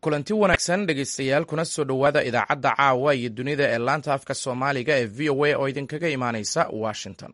kulanti wanaagsan dhegaystayaal kuna soo dhowaada idaacadda caawa iyo dunida ee laanta afka soomaaliga ee v o a oo idinkaga imaaneysa washington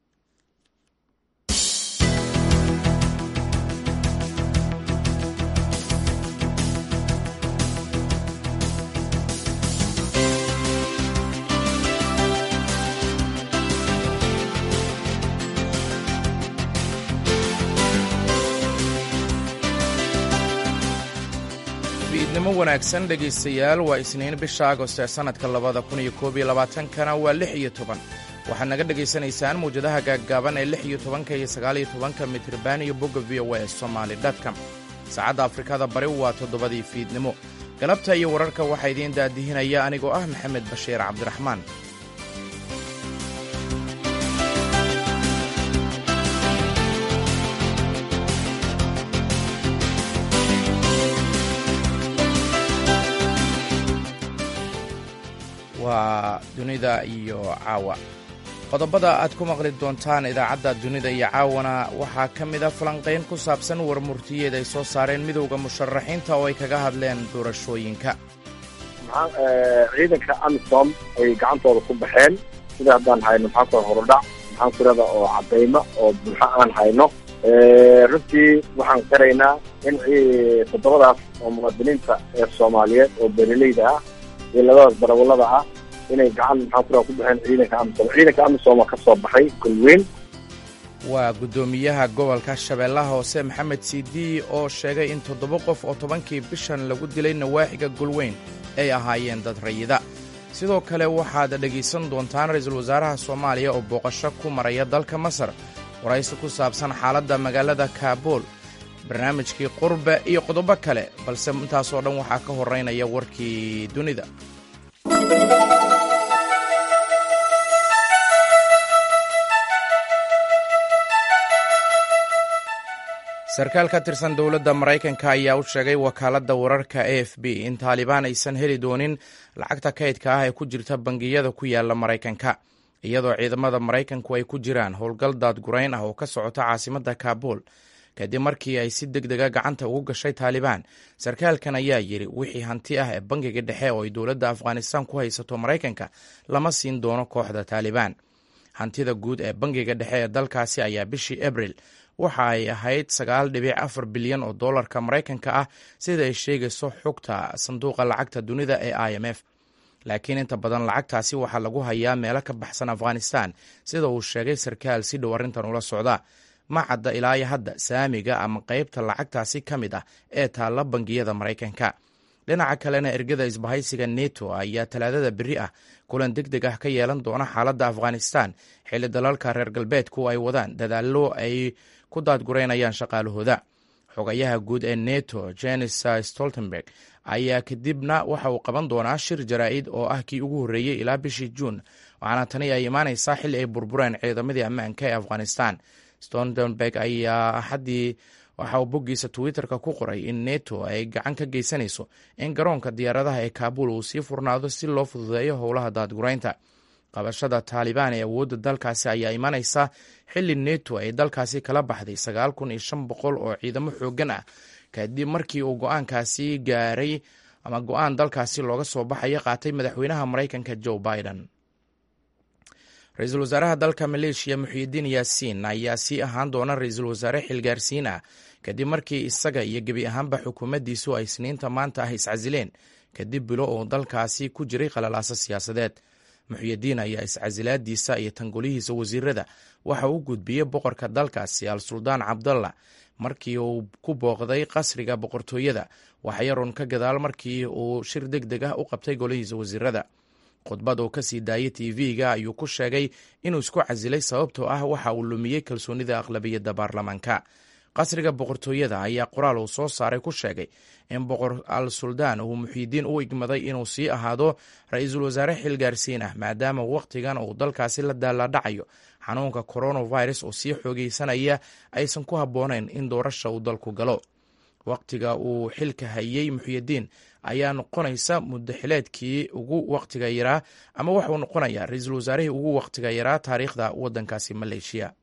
fiidnimo wanaagsan dhegaystayaal waa isniin bisha agost ee sannadka labada kun iyo koob iyo labaatankana waa lix iyo toban waxaad naga dhegaysanaysaan mawjadaha gaaggaaban ee lix iyo tobanka iyo sagaal iyo tobanka mitriban iyo bogga v o a somaali dotcom saacadda afrikada bari waa toddobadii fiidnimo galabta iyo wararka waxaa idiin daadihinaya anigoo ah maxamed bashiir cabdiraxmaan waa dunida iyo caawa qodobada aad ku maqli doontaan idaacadda dunida iyo caawana waxaa ka mid a falanqayn ku saabsan warmurtiyeed ay soo saareen midowda musharaxiinta oo ay kaga hadleen doorashooyinka ciidanka amisom ay gacantooda ku baxeen sida haddaan hayno maxaa kua horudhac maxaan kurada oo cadaymo oo buuxo aan hayno runtii waxaan qiraynaa in toddobadaas oo muwaadiniinta ee soomaaliyeed oo beeraleyda ah iyo labadaas darawallada ah inay gacan maxaa kura ku baxeen ciidanka amisom ciidanka amisom oo ka soo baxay golweyn waa guddoomiyaha gobolka shabeellaha hoose maxamed siidi oo sheegay in toddoba qof oo tobankii bishan lagu dilay nawaaxiga golweyn ay ahaayeen dad rayida sidoo kale waxaad dhegaysan doontaan ra-iisul wasaaraha soomaaliya oo booqasho ku maraya dalka masar waraysi ku saabsan xaaladda magaalada kaabuul barnaamijkii qurbe iyo qodobo kale balse intaasoo dhan waxaa ka horeynaya warkii dunida sarkaal ka tirsan dowladda maraykanka ayaa u sheegay wakaaladda wararka a f b in taalibaan aysan heli doonin lacagta kaydka ah ee ku jirta bangiyada ku yaala maraykanka iyadoo ciidamada maraykanku ay ku jiraan howlgal daadgurayn ah oo ka socota caasimadda kaabuul kadib markii ay si deg dega gacanta ugu gashay taalibaan sarkaalkan ayaa yidhi wixii hanti ah ee bangiga dhexe oo ay dowladda afghanistan ku haysato maraykanka lama siin doono kooxda taalibaan hantida guud ee bangiga dhexe ee dalkaasi ayaa bishii abril waxa ay ahayd sagaal dhibic afar bilyan oo dollarka maraykanka ah sida ay sheegayso xogta sanduuqa lacagta dunida ee i m f laakiin inta badan lacagtaasi waxaa lagu hayaa meelo ka baxsan afghanistan sida uu sheegay sarkaal si dhow arrintan ula socda ma cadda ilaa iyo hadda saamiga ama qaybta lacagtaasi ka mid ah ee taalla bangiyada maraykanka dhinaca kalena ergada isbahaysiga neto ayaa talaadada beri ah kulan deg deg ah ka yeelan doona xaaladda afghanistan xilli dalalka reer galbeedku ay wadaan dadaallo ay ku daadgureynayaan shaqaalahooda xogayaha guud ee neto jenis stoltenberg ayaa kadibna waxa uu qaban doonaa shir jaraa'id oo ah kii ugu horreeyey ilaa bishii juun waxaana tani ay imaanaysaa xilli ay burbureen ciidamadii ammaanka ee afghanistan stoltenberg ayaa axaddii waxa uu boggiisa twitterka ku qoray in neto ay gacan ka geysanayso in garoonka diyaaradaha ee kaabul uu sii furnaado si loo fududeeyo howlaha daadguraynta qabashada taalibaan ee awoodda dalkaasi ayaa imanaysa xilli neto ay dalkaasi kala baxday sagaal kun iyo shan boqol oo ciidamo xooggan ah kadib markii uu go-aankaasi gaaray ama go-aan dalkaasi looga soo baxaya qaatay madaxweynaha maraykanka joe biden ra-iisul wasaaraha dalka maleeshiya muxiidiin yaasiin ayaa sii ahaan doona ra-iisul wasaare xilgaarsiin ah kadib markii isaga iyo gebi ahaanba xukuumaddiisu ay isniinta maanta ah iscasileen kadib bilo uu dalkaasi ku jiray qalalaaso siyaasadeed muxyidiin ayaa iscasilaadiisa iyo tangolihiisa wasiirada waxa uu gudbiyey boqorka dalkaasi al suldaan cabdalla markii uu ku booqday qasriga boqortooyada waxyarun ka gadaal markii uu shir deg deg ah u qabtay golihiisa wasiirada khudbad uu ka sii daayey tv-ga ayuu ku sheegay inuu isku casilay sababtoo ah waxa uu lumiyey kalsoonida aqlabiyadda baarlamaanka qasriga boqortooyada ayaa qoraal uu soo saaray ku sheegay in boqor al suldaan uu muxiidiin u igmaday inuu sii ahaado ra-iisul wasaare xilgaarsiin ah maadaama wakhtigan uu dalkaasi la daaladhacayo xanuunka coronavirus oo sii xoogeysanaya aysan ku habboonayn in doorasha uu dalku galo wakhtiga uu xilka hayey muxiidiin ayaa noqonaysa muddaxileedkii ugu wakhtiga yaraa ama waxauu noqonayaa ra-iisul wasaarihii ugu wakhtiga yaraa taariikhda waddankaasi maleeshiya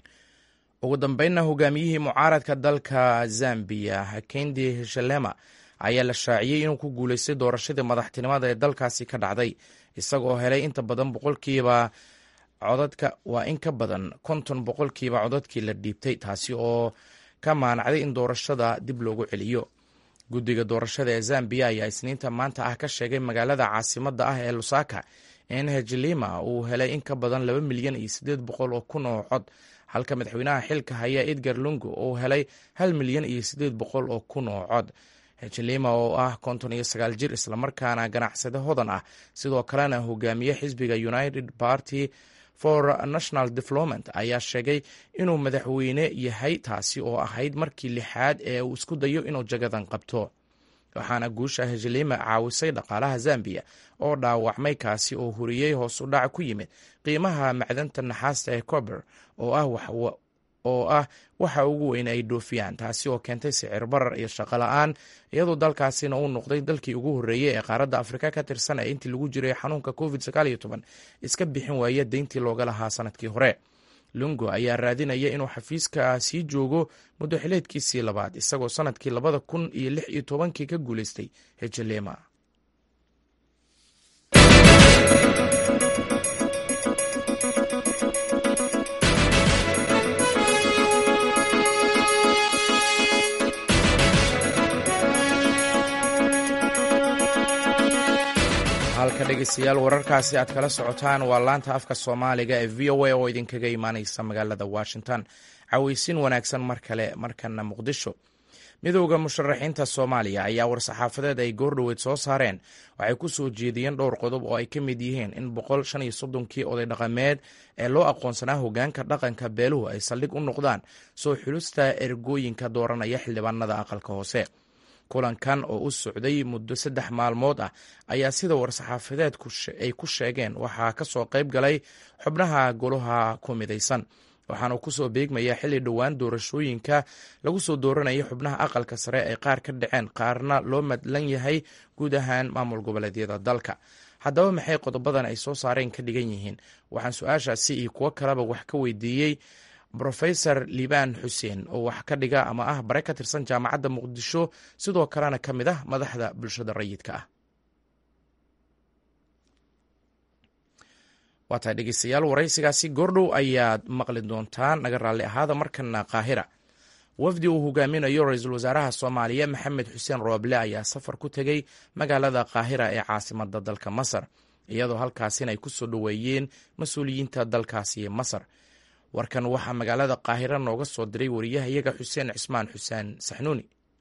ugu dambeynna hogaamiyihii mucaaradka dalka zambiya hakendi hishalema ayaa la shaaciyey inuu ku guulaystay doorashadii madaxtinimada ee dalkaasi ka dhacday isagoo helay inta badan boqolkiiba codadka waa in ka badan konton boqolkiiba codadkii la dhiibtay taasi oo ka maanacday in doorashada dib loogu celiyo guddiga doorashada ee zambiya ayaa isniinta maanta ah ka sheegay magaalada caasimadda ah ee lusaka in hejlima uu helay in ka badan laba milyan iyo siddeed boqol oo kun oo cod halka madaxweynaha xilka haya edgar lungo uu helay hal milyan iyo siddeed boqol oo kun oo cod hejlima oo ah konton iyo sagaal jir islamarkaana ganacsade hodan ah sidoo kalena hogaamiye xisbiga united party for national development ayaa sheegay inuu madaxweyne yahay taasi oo ahayd markii lixaad ee uu isku dayo inuu jagadan qabto waxaana guusha hejlima caawisay dhaqaalaha zambiya oo dhaawacmay kaasi oo huriyey hoos u dhac ku yimid qiimaha macdanta naxaasta ee cober oo ah waxa ugu weyn ay dhoofiyaan taasi oo keentay sicir barar iyo shaqo la-aan iyadoo dalkaasina uu noqday dalkii ugu horreeyey ee qaaradda afrika ka tirsan ee intii lagu jiray xanuunka covid sagaal iyo toban iska bixin waaya deyntii looga lahaa sanadkii hore lungo ayaa raadinaya inuu xafiiska sii joogo muddo xileedkiisii labaad isagoo sanadkii labada kun iyo lix iyo tobankii ka guulaystay hejlema halka dhegeystayaal wararkaasi aad kala socotaan waa laanta afka soomaaliga ee v o a oo idinkaga imaaneysa magaalada washington caweysin wanaagsan mar kale markana muqdisho midowda musharaxiinta soomaaliya ayaa war-saxaafadeed ay goordhoweyd soo saareen waxay ku soo jeediyeen dhowr qodob oo ay ka mid yihiin in boqol shan iyo soddonkii oday dhaqameed ee loo aqoonsanaa hogaanka dhaqanka beeluhu ay saldhig u noqdaan soo xulusta ergooyinka dooranaya xildhibaanada aqalka hoose kulankan oo u socday muddo saddex maalmood ah ayaa sida war-saxaafadeedku ay ku sheegeen waxaa ka soo qayb galay xubnaha golaha ku midaysan waxaana kusoo beegmaya xilli dhowaan doorashooyinka lagu soo dooranaya xubnaha aqalka sare ay qaar ka dhaceen qaarna loo madlan yahay guud ahaan maamul goboleedyada dalka haddaba maxay qodobadan ay soo saareen ka dhigan yihiin waxaan su-aashaasi iyo kuwo kaleba wax ka weydiiyey rofesor liibaan xuseen oo wax ka dhiga ama ah bare ka tirsan jaamacadda muqdisho sidoo kalena ka mid ah madaxda bulshada rayidka ah waa tahay dhegeystayaal waraysigaasi goordhow ayaad maqli doontaan naga raalli ahaada markana qaahira wafdi uu hogaaminayo ra-iisul wasaaraha soomaaliya maxamed xuseen rooble ayaa safar ku tegey magaalada qaahira ee caasimada dalka masar iyadoo halkaasina ay ku soo dhoweeyeen mas-uuliyiinta dalkaasi masar warkan waxaa magaalada qaahira nooga soo diray wariyahayaga xuseen cismaan xuseen saxnuuni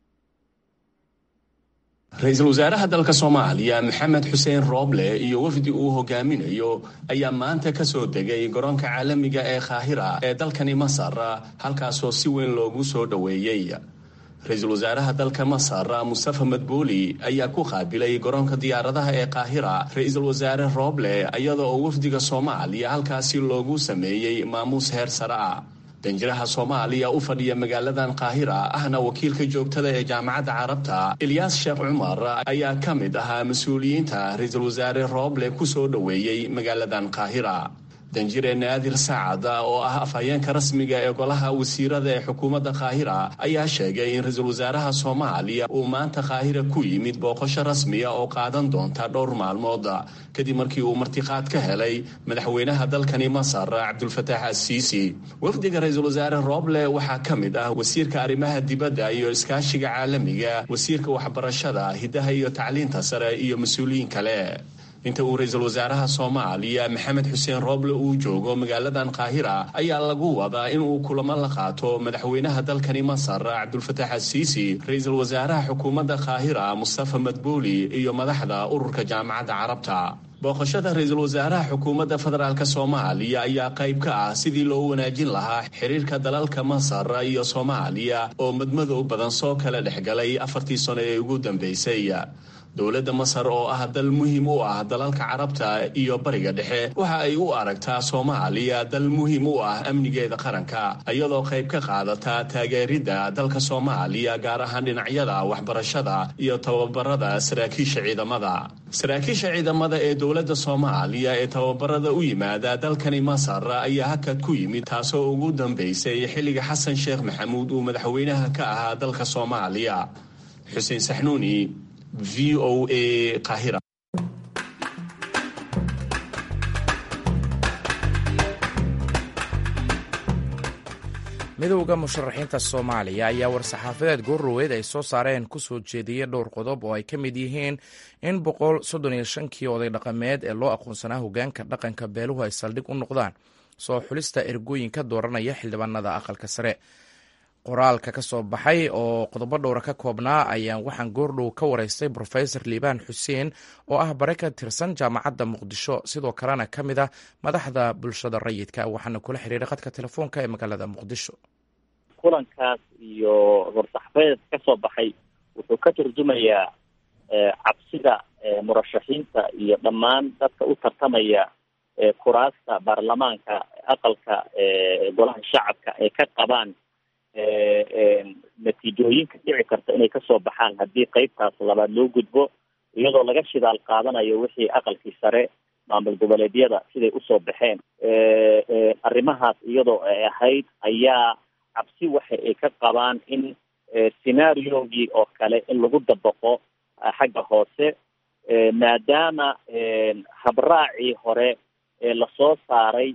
ra-iisul wasaaraha dalka soomaaliya maxamed xuseen rooble iyo wafdi uu hogaaminayo ayaa maanta ka soo degay garoonka caalamiga ee kaahira ee dalkani masar halkaasoo si weyn loogu soo dhoweeyey ra-iisul wasaaraha dalka masar mustafa madbuuli ayaa ku qaabilay garoonka diyaaradaha ee qaahira ra-iisul wasaare rooble iyada oo wafdiga soomaaliya halkaasi loogu sameeyey maamuus heer sare ah danjiraha soomaaliya u fadhiya magaaladan qaahira ahna wakiilka joogtada ee jaamacadda carabta ilyaas sheekh cumar ayaa ka mid ahaa mas-uuliyiinta ra-iisul wasaare rooble ku soo dhoweeyey magaaladan qaahira danjire naadir saacad oo ah afhayeenka rasmiga ee golaha wasiirada ee xukuumadda kaahira ayaa sheegay in ra-iisul wasaaraha soomaaliya uu maanta kaahira ku yimid booqasho rasmiya oo qaadan doonta dhowr maalmood kadib markii uu martiqaad ka helay madaxweynaha dalkani masar cabdulfataax asiisi wafdiga ra-iisul wasaare rooble waxaa ka mid ah wasiirka arrimaha dibadda iyo iskaashiga caalamiga wasiirka waxbarashada hidaha iyo tacliinta sare iyo mas-uuliyiin kale inta uu ra-iisul wasaaraha soomaaliya maxamed xuseen rooble uu joogo magaaladan kaahira ayaa lagu wadaa inuu kulamo la qaato madaxweynaha dalkani masar cabdulfataax asiisi ra-iisul wasaaraha xukuumadda kaahira mustafa madbuuli iyo madaxda ururka jaamacadda carabta booqashada ra-iisul wasaaraha xukuumadda federaalk soomaaliya ayaa qayb ka ah sidii loo wanaajin lahaa xiriirka dalalka masar iyo soomaaliya oo madmadow badan soo kala dhexgalay afartii sano ee ugu dambeysay dowladda masar oo ah dal muhiim u ah dalalka carabta iyo bariga dhexe waxa ay u aragtaa soomaaliya dal muhiim u ah amnigeeda qaranka iyadoo qayb ka qaadata taageeridda dalka soomaaliya gaar ahaan dhinacyada waxbarashada iyo tababarada saraakiisha ciidamada saraakiisha ciidamada ee dowladda soomaaliya ee tababarada u yimaada dalkani masar ayaa hakad ku yimid taasoo ugu dambeysay xilliga xasan sheekh maxamuud uu madaxweynaha ka ahaa dalka soomaaliya xuseen saxnuuni v o a qaahira midowda musharaxiinta soomaaliya ayaa war-saxaafadeed goorroweed ay soo saareen ku soo jeediyey dhowr qodob oo ay ka mid yihiin in boqol soddon iyo shankii oday dhaqameed ee loo aqoonsanaa hogaanka dhaqanka beeluhu ay saldhig u noqdaan soo xulista ergooyinka dooranaya xildhibaanada aqalka sare qoraalka ka soo baxay oo qodobo dhowra ka koobnaa ayaan waxaan goordhow ka waraystay brofesor liibaan xuseen oo ah bare ka tirsan jaamacadda muqdisho sidoo kalena ka mid ah madaxda bulshada rayidka waxaana kula xiriiray khadka telefoonka ee magaalada muqdisho kulankaas iyo war-saxafadeed ka soo baxay wuxuu ka turjumayaa cabsida murashaxiinta iyo dhammaan dadka u tartamaya kuraasta baarlamaanka aqalka golaha shacabka ay ka qabaan natiijooyinka dhici karta inay kasoo baxaan haddii qeybtaas labaad loo gudbo iyadoo laga shidaal qaadanayo wixii aqalkii sare maamul goboleedyada siday usoo baxeen arrimahaas iyadoo ay ahayd ayaa cabsi waxa ay ka qabaan in scenaariogii oo kale in lagu dabaqo xagga hoose maadaama habraacii hore ee lasoo saaray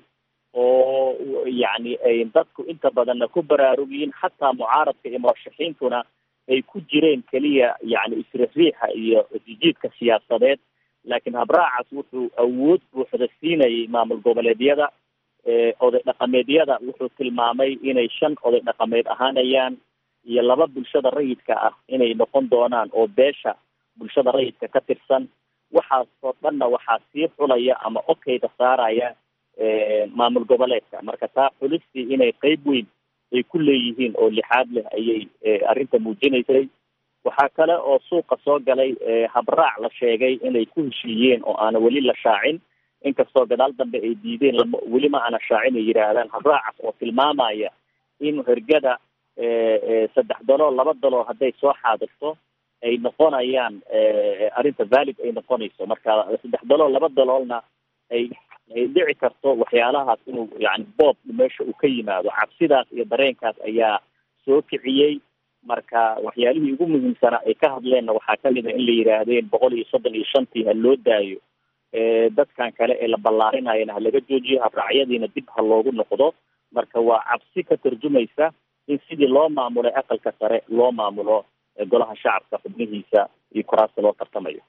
oo yacni ay dadku inta badanna ku baraarugyiin xataa mucaaradka iyo murashaxiintuna ay ku jireen keliya yacni isriixriixa iyo jijiidka siyaasadeed laakiin habraacaas wuxuu awood buuxda siinayay maamul goboleedyada oday dhaqameedyada wuxuu tilmaamay inay shan oday dhaqameed ahaanayaan iyo laba bulshada rayidka ah inay noqon doonaan oo beesha bulshada rayidka ka tirsan waxaas oo dhanna waxaa sii xulaya ama okeyda saaraya maamul goboleedka marka taa xulistii inay qeyb weyn ay ku leeyihiin oo lixaad leh ayay arrinta muujinaysay waxaa kale oo suuqa soo galay habraac la sheegay inay ku heshiiyeen oo aana weli la shaacin inkastoo gadaal dambe ay diideen lama weli ma aana shaacin ay yidhaahdaan habraacaas oo tilmaamaya in hergada saddex dalool laba dalool hadday soo xaadirto ay noqonayaan arrinta valid ay noqonayso marka saddex dalool laba daloolna ay ay dhici karto waxyaalahaas inuu yani boob meesha uu ka yimaado cabsidaas iyo dareenkaas ayaa soo kiciyey marka waxyaalihii ugu muhiimsanaa ay ka hadleenna waxaa kamid a in la yidhaahdeen boqol iyo soddon iyo shantii ha loo daayo dadkan kale ee la ballaarinayana ha laga joojiyo habraacyadiina dib ha loogu noqdo marka waa cabsi ka tarjumaysa in sidii loo maamulay aqalka sare loo maamulo golaha shacabka xubnihiisa iyo kuraasta loo tartamayo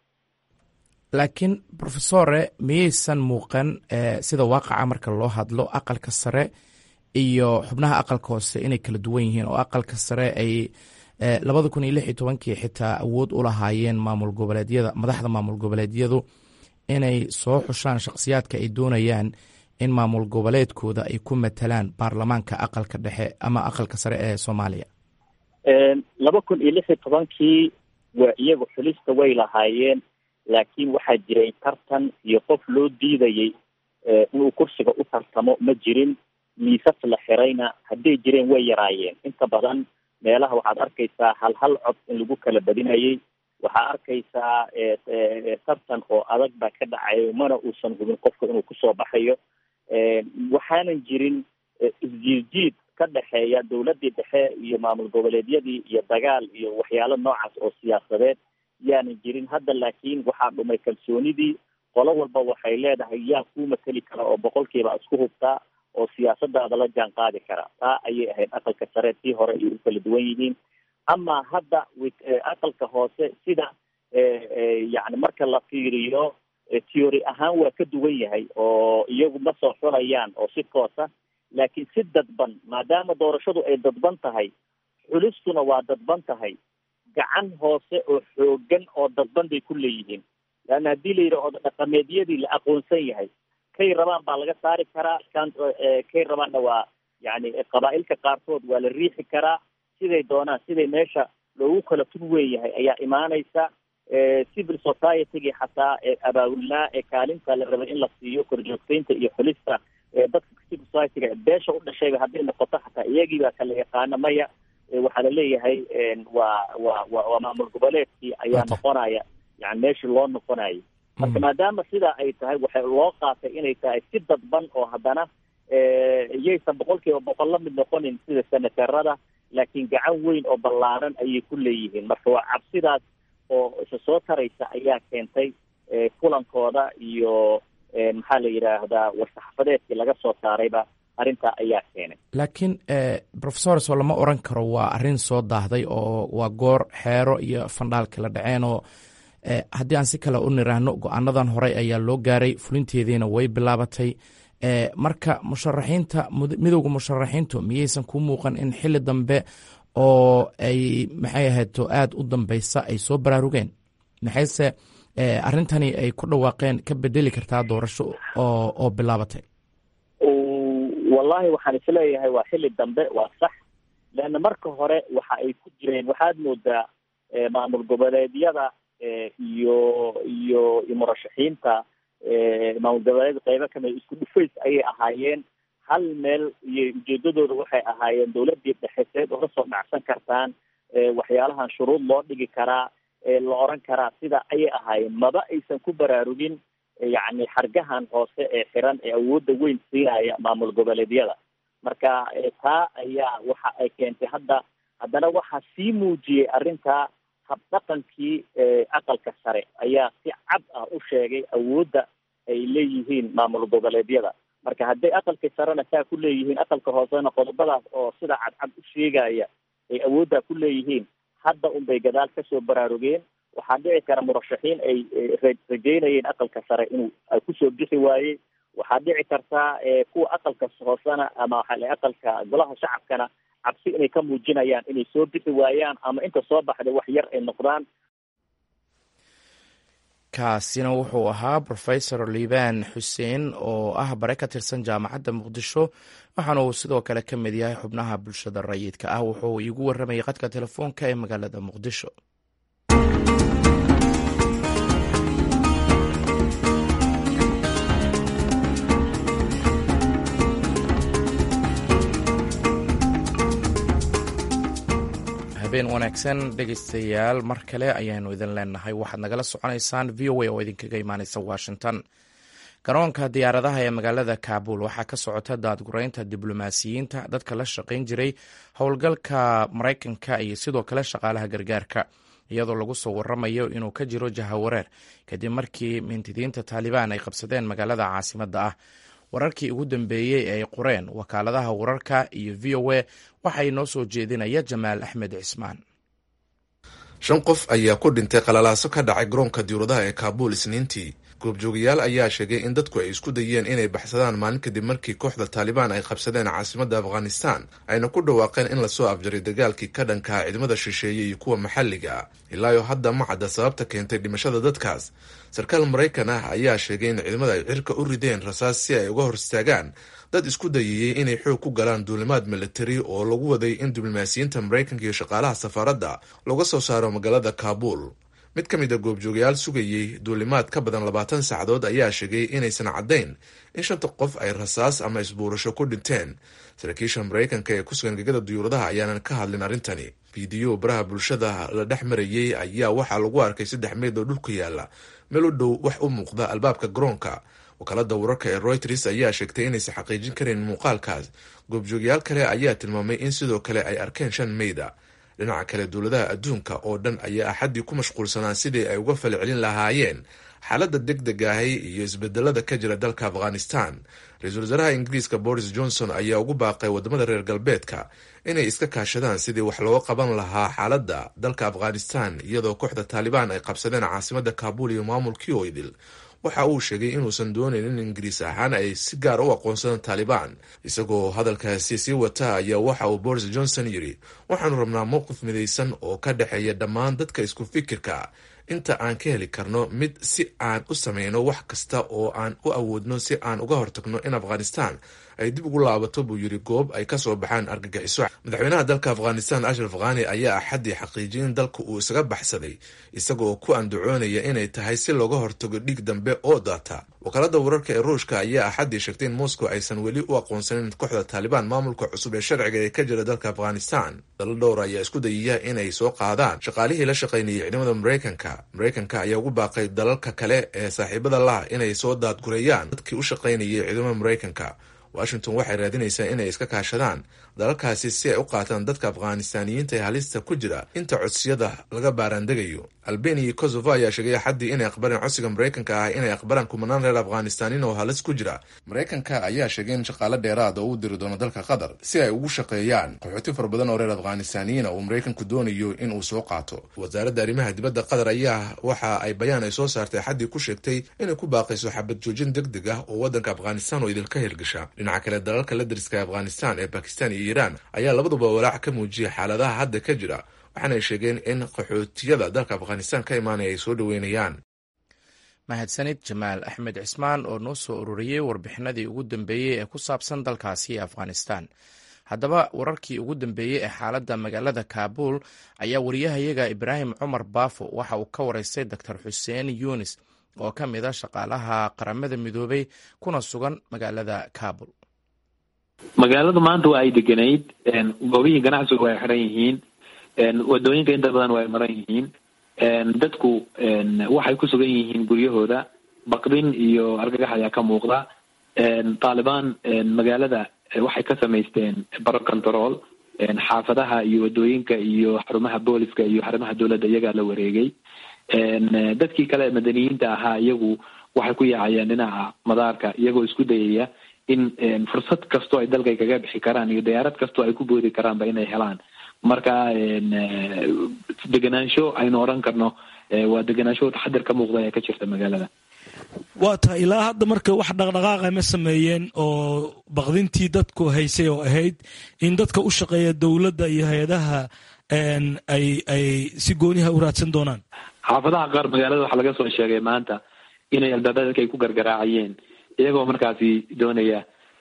laakiin profesore miyaysan muuqan sida waaqaca marka loo hadlo aqalka sare iyo xubnaha aqalka hoose inay kala duwan yihiin oo aqalka sare ay labada kun iyo lix iyo tobankii xitaa awood u lahaayeen maamul goboleedyada madaxda maamul goboleedyadu inay soo xushaan shakhsiyaadka ay doonayaan in maamul goboleedkooda ay ku matalaan baarlamaanka aqalka dhexe ama aqalka sare ee soomaaliya laba kun iyo lix iyo tobankii waa iyagu xulista way lahaayeen laakiin waxaa jiray tartan iyo qof loo diidayay inuu kursiga u tartamo ma jirin miisas la xirayna hadday jireen way yaraayeen inta badan meelaha waxaad arkaysaa hal hal cod in lagu kala badinayay waxaa arkaysaa tartan oo adag baa ka dhacayo mana uusan hubin qofka inuu kusoo baxayo waxaanan jirin isjiidjiid ka dhexeeya dawladdii dhexe iyo maamul goboleedyadii iyo dagaal iyo waxyaalo noocaas oo siyaasadeed yaanan jirin hadda laakiin waxaa dhumay kalsoonidii qolo walba waxay leedahay yaa kuu mateli kara oo boqolkiiba isku hubtaa oo siyaasadaada la jaan qaadi kara taa ayay ahayd aqalka sare tii hore ay u kala duwan yihiin ama hadda aqalka hoose sida yani marka la fiiriyo theory ahaan waa ka duwan yahay oo iyagu ma soo xulayaan oo si toosa laakiin si dadban maadaama doorashadu ay dadban tahay xulistuna waa dadban tahay gacan hoose oo xoogan oo dadban bay ku leeyihiin leanna haddii la yidhaho dhaqameedyadii la aqoonsan yahay kay rabaan baa laga saari karaa kan kay rabaanna waa yani qabaa-ilka qaarkood waa la riixi karaa siday doonaan siday meesha loogu kala tug weyn yahay ayaa imaanaysa civil society-gii xataa abaawilnaa ee kaalinta la rabay in la siiyo korjoogteynta iyo xulista dadka civil society-ga beesha u dhashayba hadday noqoto xataa iyagii baa kala yaqaana maya waxaa laleeyahay waa waa wa waa maamul goboleedkii ayaa noqonaya yani meeshii loo noqonayay marka maadaama sidaa ay tahay waxay loo qaatay inay tahay si dadban oo haddana iyaysan boqol kiiba boqol la mid noqonin sida senaterada laakiin gacan weyn oo ballaaran ayay ku leeyihiin marka waa cabsidaas oo isa soo taraysa ayaa keentay kulankooda iyo maxaa la yidhaahdaa war-saxafadeedkii laga soo saarayba arrintaa ayaa keenay laakiin professors oo lama oran karo waa arrin soo daahday oo waa goor xeero iyo fandhaalka la dhaceen oo haddii aan si kale u niraahno go-aanadan horey ayaa loo gaaray fulinteediina way bilaabatay marka musharaxiinta midowda musharaxiintu miyaysan ku muuqan in xili dambe oo ay maxay ahayto aada u dambeysa ay soo baraarugeen maxayse arrintani ay ku dhawaaqeen ka bedeli kartaa doorasho oo oo bilaabatay wallahi waxaan isleeyahay waa xili dambe waa sax leanna marka hore waxa ay ku jireen waxaad moodaa maamul goboleedyada iyo iyo iyo murashaxiinta maamul goboleed qeybo kamid isku dhufays ayay ahaayeen hal meel iyo ujeedadooda waxay ahaayeen dawladii dhexeseed oga soo dhacsan kartaan waxyaalahan shuruud loo dhigi karaa la oran karaa sida ayay ahaayeen maba aysan ku baraarugin yacni xargahan hoose ee xiran ee awoodda weyn siinaya maamul goboleedyada marka taa ayaa waxa ay keentay hadda haddana waxaa sii muujiyey arrintaa habdhaqankii aqalka sare ayaa si cad ah u sheegay awoodda ay leeyihiin maamul goboleedyada marka hadday aqalka sarena saa ku leeyihiin aqalka hoosena qodobadaas oo sida cadcad u sheegaya ay awooddaa ku leeyihiin hadda unbay gadaal kasoo baraarugeen waxaa dhici kara murashaxiin ay rajeynayeen aqalka sare inuu kusoo bixi waayey waxaa dhici kartaa kuwa aqalka hoosena ama waxaa aqalka golaha shacabkana cabsi inay ka muujinayaan inay soo bixi waayaan ama inta soo baxday wax yar ay noqdaan kaasina wuxuu ahaa profesor liibaan xuseen oo ah bare ka tirsan jaamacadda muqdisho waxaana uu sidoo kale ka mid yahay xubnaha bulshada rayidka ah wuxuu iigu waramayay qadka telefoonka ee magaalada muqdisho habeen wanaagsan dhegeystayaal mar kale ayaanu idin leenahay waxaad nagala soconaysaan v o a oo idinkaga imaaneysa washington garoonka diyaaradaha ee magaalada kaabul waxaa ka socota daadgureynta diblomaasiyiinta dadka la shaqayn jiray howlgalka maraykanka iyo sidoo kale shaqaalaha gargaarka iyadoo lagu soo waramayo inuu ka jiro jahawareer kadib markii mintidiinta taalibaan ay qabsadeen magaalada caasimadda ah wararkii ugu dambeeyey ee ay qoreen wakaaladaha wararka iyo v o a waxaa inoo soo jeedinaya jamaal axmed cismaan shan qof ayaa ku dhintay qalalaaso ka dhacay garoonka diyauradaha ee kaabuul isniintii goobjoogayaal ayaa sheegay in dadku ay isku dayeen inay baxsadaan maalin kadib markii kooxda taalibaan ay qabsadeen caasimadda afghanistan ayna ku dhawaaqeen in lasoo afjaray dagaalkii ka dhankaa ciidamada shisheeye iyo kuwa maxalliga ah ilaayo hadda ma cadda sababta keentay dhimashada dadkaas sarkaal maraykan ah ayaa sheegay in ciidamada ay cirka u rideen rasaas si ay uga hor istaagaan dad isku dayayey inay xoog ku galaan duulimaad militari oo lagu waday in diblomaasiyiinta maraykanka iyo shaqaalaha safaaradda looga soo saaro magaalada kaabuul mid ka mid a goobjoogayaal sugayey duulimaad ka badan labaatan saacadood ayaa sheegay inaysan caddayn in shanta qof ay rasaas ama isbuurasho ku dhinteen saraakiisha maraykanka ee ku sugan gegada duyuuradaha ayaanan ka hadlin arrintani fiidiyo baraha bulshada la dhex marayey ayaa waxaa lagu arkay saddex meyd oo dhulka yaalla meel u dhow wax u muuqda albaabka garoonka wakaalada wararka ee royters ayaa sheegtay inaysan xaqiijin karin muuqaalkaas goobjoogayaal kale ayaa tilmaamay in sidoo kale ay arkeen shan meyda dhinaca kale dowladaha adduunka oo dhan ayaa axaddii ku mashquulsanaa sidii ay uga falcelin lahaayeen xaaladda deg deg ahi iyo isbedelada ka jira dalka afghanistan ra-iisul wasaaraha ingiriiska boris johnson ayaa ugu baaqay wadamada reer galbeedka inay iska kaashadaan sidii wax looga qaban lahaa xaaladda dalka afghanistan iyadoo kooxda taalibaan ay qabsadeen caasimadda kaabul iyo maamulkii oydil waxa uu sheegay inuusan doonayn in ingiriis ahaan ay si gaar u aqoonsadaan taalibaan isagoo hadalkaasi sii wata ayaa waxa uu boris johnson yidhi waxaanu rabnaa mowqif midaysan oo ka dhexeeya dhammaan dadka isku fikirka inta aan ka heli karno mid si aan u sameyno wax kasta oo aan u awoodno si aan uga hortagno in afghanistan ay dib ugu laabato buu yidhi goob ay kasoo baxaan argagixiso madaxweynaha dalka afghanistan ashraf khani ayaa axaddii xaqiijiyay in dalka uu isaga baxsaday isagaoo ku andacoonaya inay tahay si looga hortago dhiig dambe oo daata wakaalada wararka ee ruushka ayaa axaddii sheegtay in moscow aysan weli u aqoonsanin kooxda taalibaan maamulka cusub ee sharciga ee ka jira dalka afghanistan dalo dhowr ayaa isku dayaya inay soo qaadaan shaqaalihii la shaqaynayay ciidamada maraykanka maraykanka ayaa ugu baaqay dalalka kale ee saaxiibada lah inay soo daadgureeyaan dadkii u shaqaynayay ciidamada maraykanka washington waxay raadinaysaa inay iska kaashadaan dalalkaasi si ay u qaataan dadka afghanistaaniyiinta ee halista ku jira inta codsiyada laga baaraandegayo albania iyo kosovo ayaa sheegay axaddii inay aqbaleen codsiga maraykanka ah inay aqbalaan kumanaan reer afghanistaaniin oo halis ku jira maraykanka ayaa sheegay in shaqaale dheeraad oo u diri doono dalka qatar si ay ugu shaqeeyaan qaxooti fara badan oo reer afghanistaaniyiina uu maraykanku doonayo in uu soo qaato wasaaradda arrimaha dibadda qatar ayaa waxa ay bayaan ay soo saartay axaddii ku sheegtay inay ku baaqayso xabad joojin deg deg ah oo waddanka afghanistan oo idilka hirgasha dhinaca kale dalalka la dariska ee afghanistan ee bakistan iyo iiraan ayaa labaduba walaac ka muujiyay xaaladaha hadda ka jira waxaana ay sheegeen in qaxootiyada dalka afghanistan ka imaanaya ay soo dhoweynayaan mahadsanid jamaal axmed cismaan oo noo soo ururiyey warbixinadii ugu dambeeyey ee ku saabsan dalkaasi afghanistan haddaba wararkii ugu dambeeyey ee xaaladda magaalada kaabuul ayaa wariyahayaga ibraahim cumar baafo waxa uu ka wareystay doctor xuseen yunis oo ka mid a shaqaalaha qaramada midoobay kuna sugan magaalada kaabul magaaladu maanta waa ay deganayd goobihii ganacsigu way xiran yihiin wadooyinka inta badan waa ay maran yihiin dadku waxay ku sugan yihiin guryahooda baqdin iyo argagax ayaa ka muuqda taalibaan magaalada waxay ka samaysteen baro control xaafadaha iyo wadooyinka iyo xarumaha booliska iyo xarumaha dowladda iyagaa la wareegay dadkii kale madaniyiinta ahaa iyagu waxay ku yaacayeen dhinaca madaarka iyagoo isku dayaya in fursad kastoo ay dalkay kaga bixi karaan iyo diyaarad kastoo ay ku boodi karaanba inay helaan marka degenaansho aynu odhan karno waa degenaansho taxadir ka muuqda ee ka jirta magaalada waa tahay ilaa hadda marka wax dhaqdhaqaaqa ma sameeyeen oo baqdintii dadku haysay oo ahayd in dadka u shaqeeya dowladda iyo hay-adaha ay ay si gooniha u raadsan doonaan xaafadaha qaar magaalada waxaa laga soo sheegay maanta inay albaabada dadka ay ku gargaraacayeen iyagoo markaasi doonaya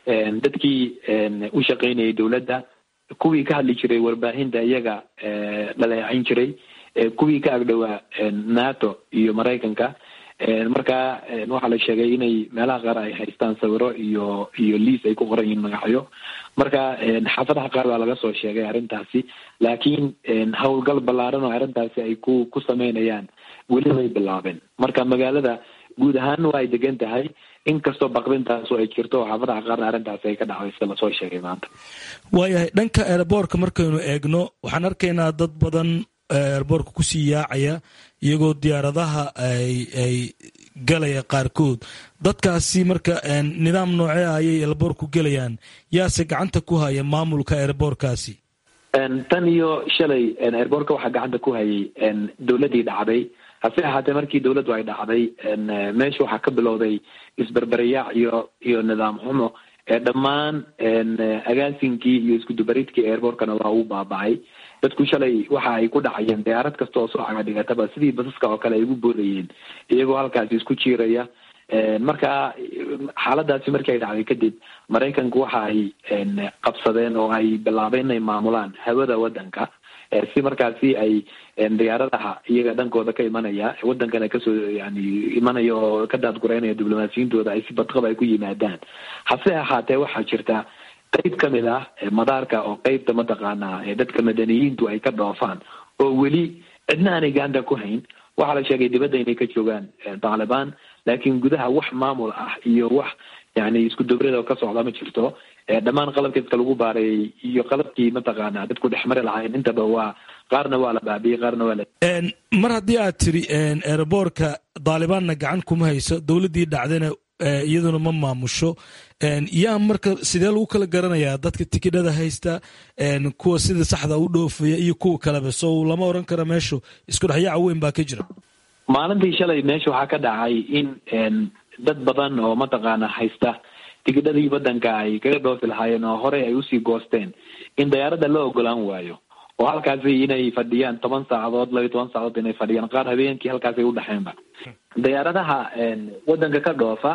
dadkii u shaqaynayay dowladda kuwii ka hadli jiray warbaahinta iyaga dhaleecayn jiray kuwii ka agdhowaa nato iyo maraykanka marka waxaa la sheegay inay meelaha qaar ay haystaan sawiro iyo iyo liis ay ku qoran yihiin magacyo marka xaafadaha qaar baa laga soo sheegay arrintaasi laakiin howlgal ballaaran oo arrintaasi ay ku ku sameynayaan weli way bilaabeen marka magaalada guud ahaan waa ay degan tahay inkastoo baqdintaasu ay jirto oo xaafadaha qaarna arrintaasi ay ka dhacday sida lasoo sheegay maanta waayahay dhanka eeraboorka markaynu eegno waxaan arkaynaa dad badan eeraboorka kusii yaacaya iyagoo diyaaradaha ay ay galaya qaarkood dadkaasi marka nidaam noocee ah ayay eeraboorku gelayaan yaase gacanta ku haya maamulka eeraboorkaasi tan iyo shalay eeraboorka waxaa gacanta ku hayay dowladdii dhacday hase ahaatee markii dowladdu ay dhacday meesha waxaa ka bilowday isberberiyaac iyo iyo nidaam xumo dhammaan agaasinkii iyo iskudubaridkii airbortkana waa uu baaba'ay dadku shalay waxa ay ku dhacayeen diyaarad kasta oo soo cagadhigataba sidii basaska oo kale ay ugu boodayeen iyagoo halkaasi isku jiiraya marka xaaladaasi markii ay dhacday kadib maraykanku waxa ay qabsadeen oo ay bilaabeen inay maamulaan hawada waddanka si markaasi ay diyaaradaha iyaga dhankooda ka imanaya wadankana kasoo yani imanaya oo ka daadgureynaya diblomaasiyintooda ay si badqaba ay ku yimaadaan hase ahaatee waxaa jirta qeyb kamid ah madaarka oo qeybta mataqaanaa dadka madaniyiintu ay ka dhoofaan oo weli cidna aanay gacanta ku hayn waxaa la sheegay dibadda inay ka joogaan taalibaan laakiin gudaha wax maamul ah iyo wax yani isku dubrada oo ka socda ma jirto dhammaan qalabkeedka lagu baareeyey iyo qalabkii mataqaanaa dadku dhexmari lahayn intaba waa qaarna waa la baabiyey qaarna waa la mar haddii aad tiri eeraboorka daalibaanna gacan kuma hayso dowladdii dhacdana iyaduna ma maamusho yaa marka sidee lagu kala garanayaa dadka tikidhada haysta kuwa sida saxda u dhoofaya iyo kuwa kaleba so lama oran karo meeshu isku dhexyaaca weyn baa ka jira maalintii shalay meesha waxaa ka dhacay in dad badan oo mataqaana haysta tigidhadii waddanka ay kaga dhoofi lahaayeen oo horey ay usii goosteen in dayaaradda la ogolaan waayo oo halkaasi inay fadhiyaan toban saacadood laba iyo toban saacadood inay fadhiyaan qaar habeenkii halkaasay udhexeenba dayaaradaha waddanka ka dhoofa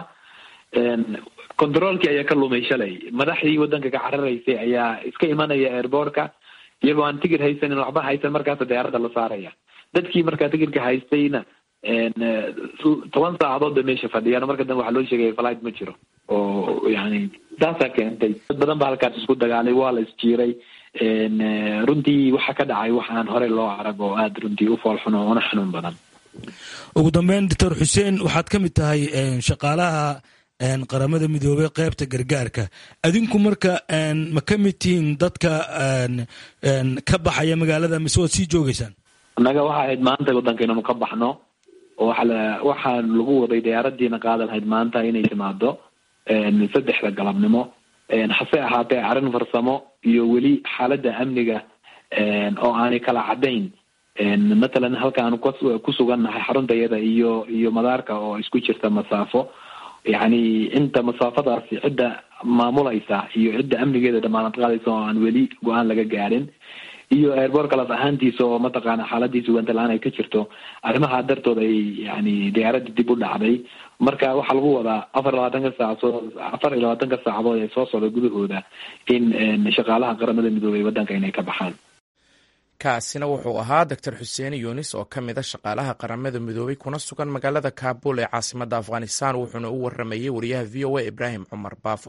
controolkii ayaa ka lumay shalay madaxdii waddanka ka cararaysay ayaa iska imanaya airboortka iyagoo aan tigid haysanin waxba haysan markaasa dayaaradda la saaraya dadkii markaa tigidka haystayna toban saacadood bay meesha fadhiyaan marka dambe waxaa loo sheegaya flight ma jiro oo yani taasaa keentay dad badan ba halkaas isku dagaalay waa la isjiiray runtii waxa ka dhacay waxaan horey loo arag oo aada runtii u foolxun oo una xanuun badan ugu dambeyn doctor xuseen waxaad ka mid tahay shaqaalaha qaramada midoobey qaybta gargaarka adinku marka ma ka mid tihiin dadka ka baxaya magaalada mise waad sii joogeysaan annaga waxa ahayd maanta waddanka inanu ka baxno oo waxaa lagu waday diyaaradiina qaada lahayd maanta inay timaado saddexda galabnimo hase ahaatee arrin farsamo iyo weli xaaladda amniga oo aanay kala caddayn matalan halka aanu ku sugannahay xaruntayada iyo iyo madaarka oo isku jirta masaafo yacni inta masaafadaasi cidda maamulaysa iyo cidda amnigeeda damaanad qaadaysa oo aan weli go-aan laga gaadhin iyo airboort kalas ahaantiisa oo mataqaana xaaladiisa ugantalaan ay ka jirto arrimaha dartood ay yani diyaaradda dib u dhacday marka waxaa lagu wadaa afar iyo labaatanka saacadood afar iyo labaatanka saacadood ee soo socda gudahooda in shaqaalaha qaramada midoobey waddanka inay ka baxaan kaasina wuxuu ahaa doctor xuseen yunis oo ka mid a shaqaalaha qaramada midoobey kuna sugan magaalada kaabul ee caasimadda afghanistan wuxuuna u waramayey wariyaha v o a ibraahim cumar baafo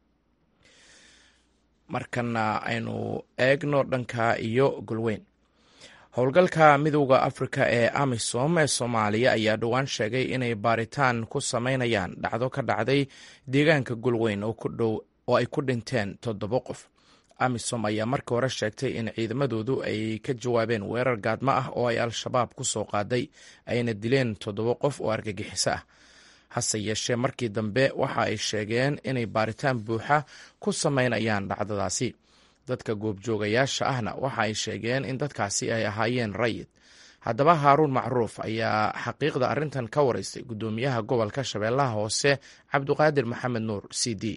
markana aynu eegno dhanka iyo golweyn howlgalka midowda afrika ee amisom ee soomaaliya ayaa dhowaan sheegay inay baaritaan ku sameynayaan dhacdo ka dhacday deegaanka golweyn oo ay ku dhinteen toddobo qof amisom ayaa markii hore sheegtay in ciidamadoodu ay ka jawaabeen weerar gaadmo ah oo ay al-shabaab ku soo qaaday ayna dileen toddobo qof oo argagixiso ah hase yeeshee markii dambe waxa ay sheegeen inay baaritaan buuxa ku sameynayaan dhacdadaasi dadka goobjoogayaasha ahna waxa ay sheegeen in dadkaasi ay ahaayeen rayid haddaba haaruun macruuf ayaa xaqiiqda arrintan ka waraystay guddoomiyaha gobolka shabeellaha hoose cabdiqaadir maxamed nuur c d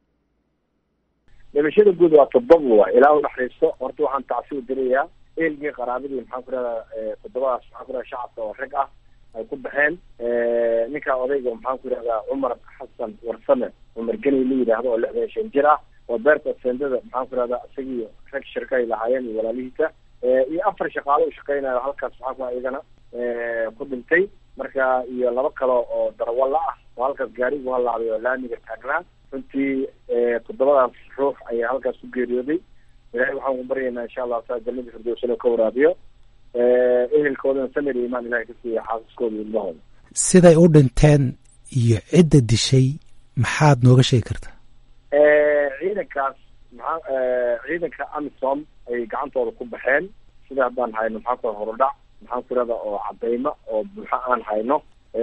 dhimashada guud waa toddoba wa ilaa udhaxayso horta waxaan tacsi u dirayaa eelgii qaraabadii maxaan ku rahdaa toddobadaas maxaan ku rahda shacabka oo rag ah ay ku baxeen ninkaa odayga maxaan ku yihahdaa cumar xasan warsame cumar geni la yidhaahdo oo lixdan shan jir ah oo beerta sendada maxaan ku rahdaa isagii rag shirka ay lahaayeen iyo walaalihiisa iyo afar shaqaalo u shaqeynayo halkaas maxaan ku iyagana ku dhintay marka iyo laba kale oo darawalla ah oo halkaas gaarigu halaabay oo laamiga taagnaa runtii toddobadaas ruux ayaa halkaas ku geeriyooday ilahay waxaan ku baryaynaa insha allah saa jannadii firdowsana ka waraabiyo ehelkoodana samir iyo imaan ilahay ka siiya xaasaskooda iyo ilmahooda siday u dhinteen iyo cidda dishay maxaad nooga sheegi kartaa ciidankaas maxaa ciidanka amisom ay gacantooda ku baxeen sida haddaan hayno maxaa ku horudhac maxaan ku irada oo cadaymo oo buuxo aan hayno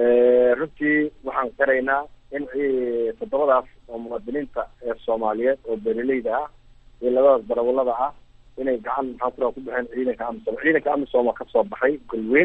runtii waxaan qiraynaa in toddobadaas oo muwaadiniinta ee soomaaliyeed oo beeraleyda ah iyo labadaas darawalada ah inay gacan maxaan kuraa ku baxeen ciidanka amisom ciidanka amisom oo kasoo baxay golweyn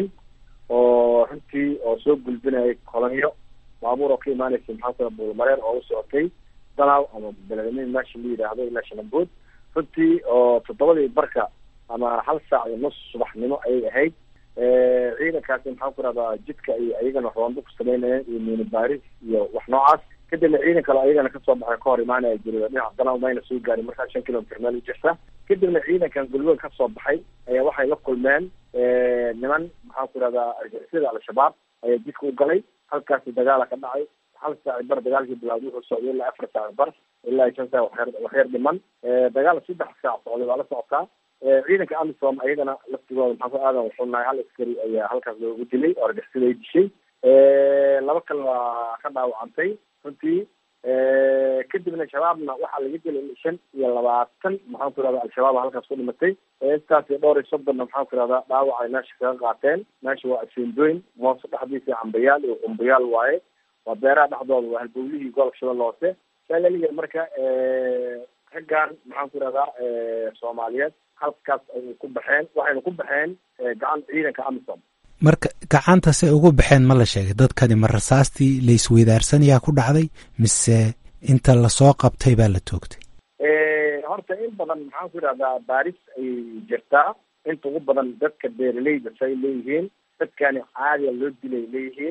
oo runtii oo soo gulbinayay kolonyo baabuur oo ka imaanaysa maxaan kura buulmareer oo u socotay danaw ama beledamiin meesha la yidhaahdo ilaa shalambood runtii oo toddobadii barka ama hal saac iyo nus subaxnimo ayay ahayd ciidankaasi maxaan ku rahdaa jidka ay ayagana roondo ku sameynayeen iyo miini baaris iyo wax noocaas kadibna ciidan kale ayagana kasoo baxay ka hor imaanaya jiri dhinaca danaw mayna soo gaarin markaa shan kilomitr meel u jirta kadibna ciidankan golweyn kasoo baxay ayaa waxay la kulmeen niman maxaan ku rahdaa argixisada al-shabaab ayaa jidka u galay halkaasi dagaala ka dhacay hal saaci bar dagaalkii bilaawday wuxuu socday ilaa afar saaci bar ilaa shan saac waxyar waxyar dhiman dagaal saddex saac socday waa la socotaa ciidanka amisom ayagana laftigooda maxaan ku aadan wuxuu nahay hal askari ayaa halkaas loogu dilay oo argixisada ay dishay laba kale waa ka dhaawacantay runtii kadibna shabaabna waxaa laga dilay shan iyo labaatan maxaan ku irahda al-shabaab halkaas ku dhimatay intaas iyo dhowr iyo soddonna maxaan ku irahdaa dhaawac ay meesha kaga qaateen meesha waa asendoyn moose dhexdiisa cambayaal iyo qumbayaal waaye waa beeraha dhexdooda waa halbowlihii gobolka shabeelle hoose saa laliga marka raggan maxaan ku irahdaa soomaaliyeed halkaas ayay ku baxeen waxayna ku baxeen gacan ciidanka amisom marka gacantasay ugu baxeen ma la sheegay dadkani ma rasaastii la isweydaarsanyaa ku dhacday mise inta lasoo qabtay baa la toogtay horta in badan maxaan ku idhahdaa baaris ayay jirtaa inta ugu badan dadka beeraleyda say leeyihiin dadkani caadiya loo dilay leeyihiin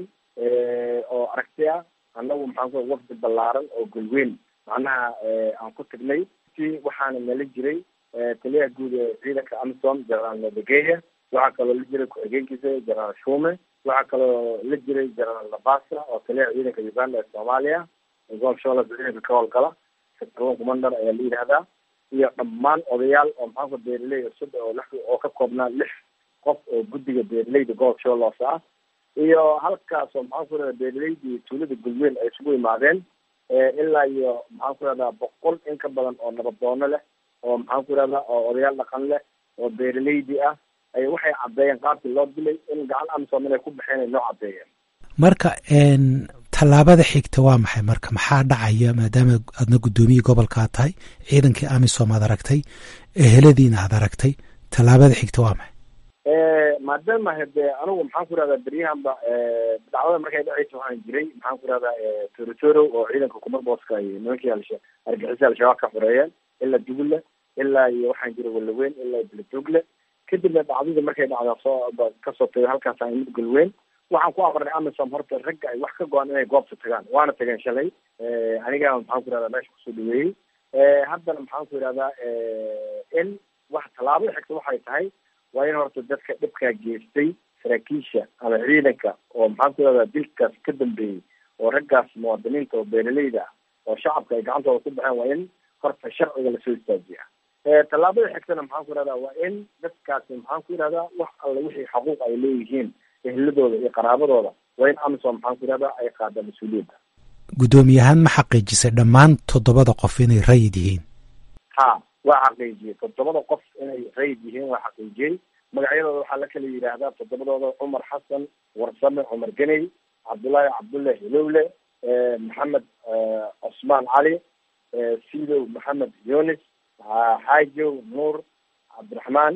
oo aragti ah annagu maxaan ku wafdi ballaaran oo golweyn macnaha aan ku tagnay si waxaana nala jiray taliyaha guud ee ciidanka amisom generaal nadegeya waxaa kaloo la jiray ku-xigeenkiisa generaal shume waxaa kaloo la jiray generaal nabasa oo taliyaha ciidanka uganda ee soomaaliya gobolka shabeelle ciidanka ka howlgala sector commander ayaa la yidhahdaa iyo dhammaan odayaal oo maxaanku beeraley cusub oo lix oo ka koobnaa lix qof oo guddiga beeraleyda gobolka shabeelle hoose ah iyo halkaas oo maxaan ku radaa beeraleydii tuulada gulweyn ay isugu imaadeen ilaa iyo maxaan ku ihahdaa boqol in ka badan oo nabadoono leh oo maxaan ku ihahdaa oo odayaal dhaqan leh oo beeraleydi ah ay waxay caddeeyeen qaabkii loo dilay in gacan amisom inay ku baxeen ay noo caddeeyeen marka tallaabada xigta waa maxay marka maxaa dhacaya maadaama aadna guddoomiyii gobolkaa tahay ciidankii amisom aad aragtay eheladiina aad aragtay tallaabada xigta waa maxay maadaama hade anigu maxaan ku ihahdaa beryahanba dacwada markay dhacaysa waxaan jiray maxaan ku ihahdaa torotoro oo ciidanka kumarboska ay nimankii alsha argixisa al-shabaab ka xoreeyeen ilaa dugulle ilaa iyo waxaan jiray walaweyn ilaa beledogle kadibna dhacdadii markay dhacda soo kasoo tagay halkaas aan mid galweyn waxaan ku amarnay amisom horta ragga ay wax ka go-an inay goobta tagaan waana tageen shalay aniga maxaan ku ihahdaa meesha kusoo dhaweeyey haddana maxaan ku ihahdaa in wax tallaabada xigta waxay tahay waa in horta dadka dhibkaa geystay saraakiisha ama ciidanka oo maxaan ku ihahdaa dilkaas ka dambeeyey oo raggaas muwaadiniinta oo beeraleyda ah oo shacabka ay gacantooda ku baxeen waa in horta sharciga lasoo istaajiya tallaabada xigtana maxaan ku ihahdaa waa in dadkaasi maxaan ku ihahdaa wax alle wixii xaquuq ay leeyihiin ehladooda iyo qaraabadooda waa in amisom maxaan ku ihahdaa ay qaada mas-uuliyadda guddoomiyahaan ma xaqiijisay dhammaan toddobada qof inay rayid yihiin ha waa xaqiijiyey toddobada qof inay rayid yihiin waa xaqiijiyey magacyadooda waxaa la kala yidhaahdaa toddobadooda cumar xasan warsame cumar geney cabdullaahi cabdulle hilowle maxamed cosmaan cali sidow maxamed yunis xaajow nuur cabdiraxmaan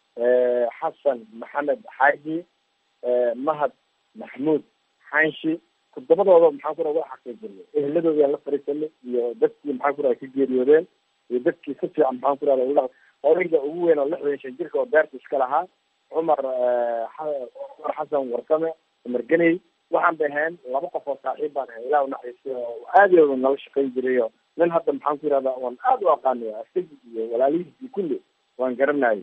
xasan maxamed xaaji mahad maxmuud xanshi toddobadooda maxaan ku raha waa xaqiijinay eheladoodaan la fariisanay iyo dadkii maxaan ku raha ka geeriyoodeen iyo dadkii si fiican maxaan ku rahda odayga ugu weyn oo lixdan shan jirka oo beerta iska lahaa cumar cumar xasan warsame cumar geney waxaan bay ahayn laba qof oo saaxiib baan ahay ilah naxariistay oo aadooda nala shaqayn jirayo nin hadda maxaan ku yihahdaa waan aada u aqaanay asagii iyo walaalihiisii kulli waan garanayay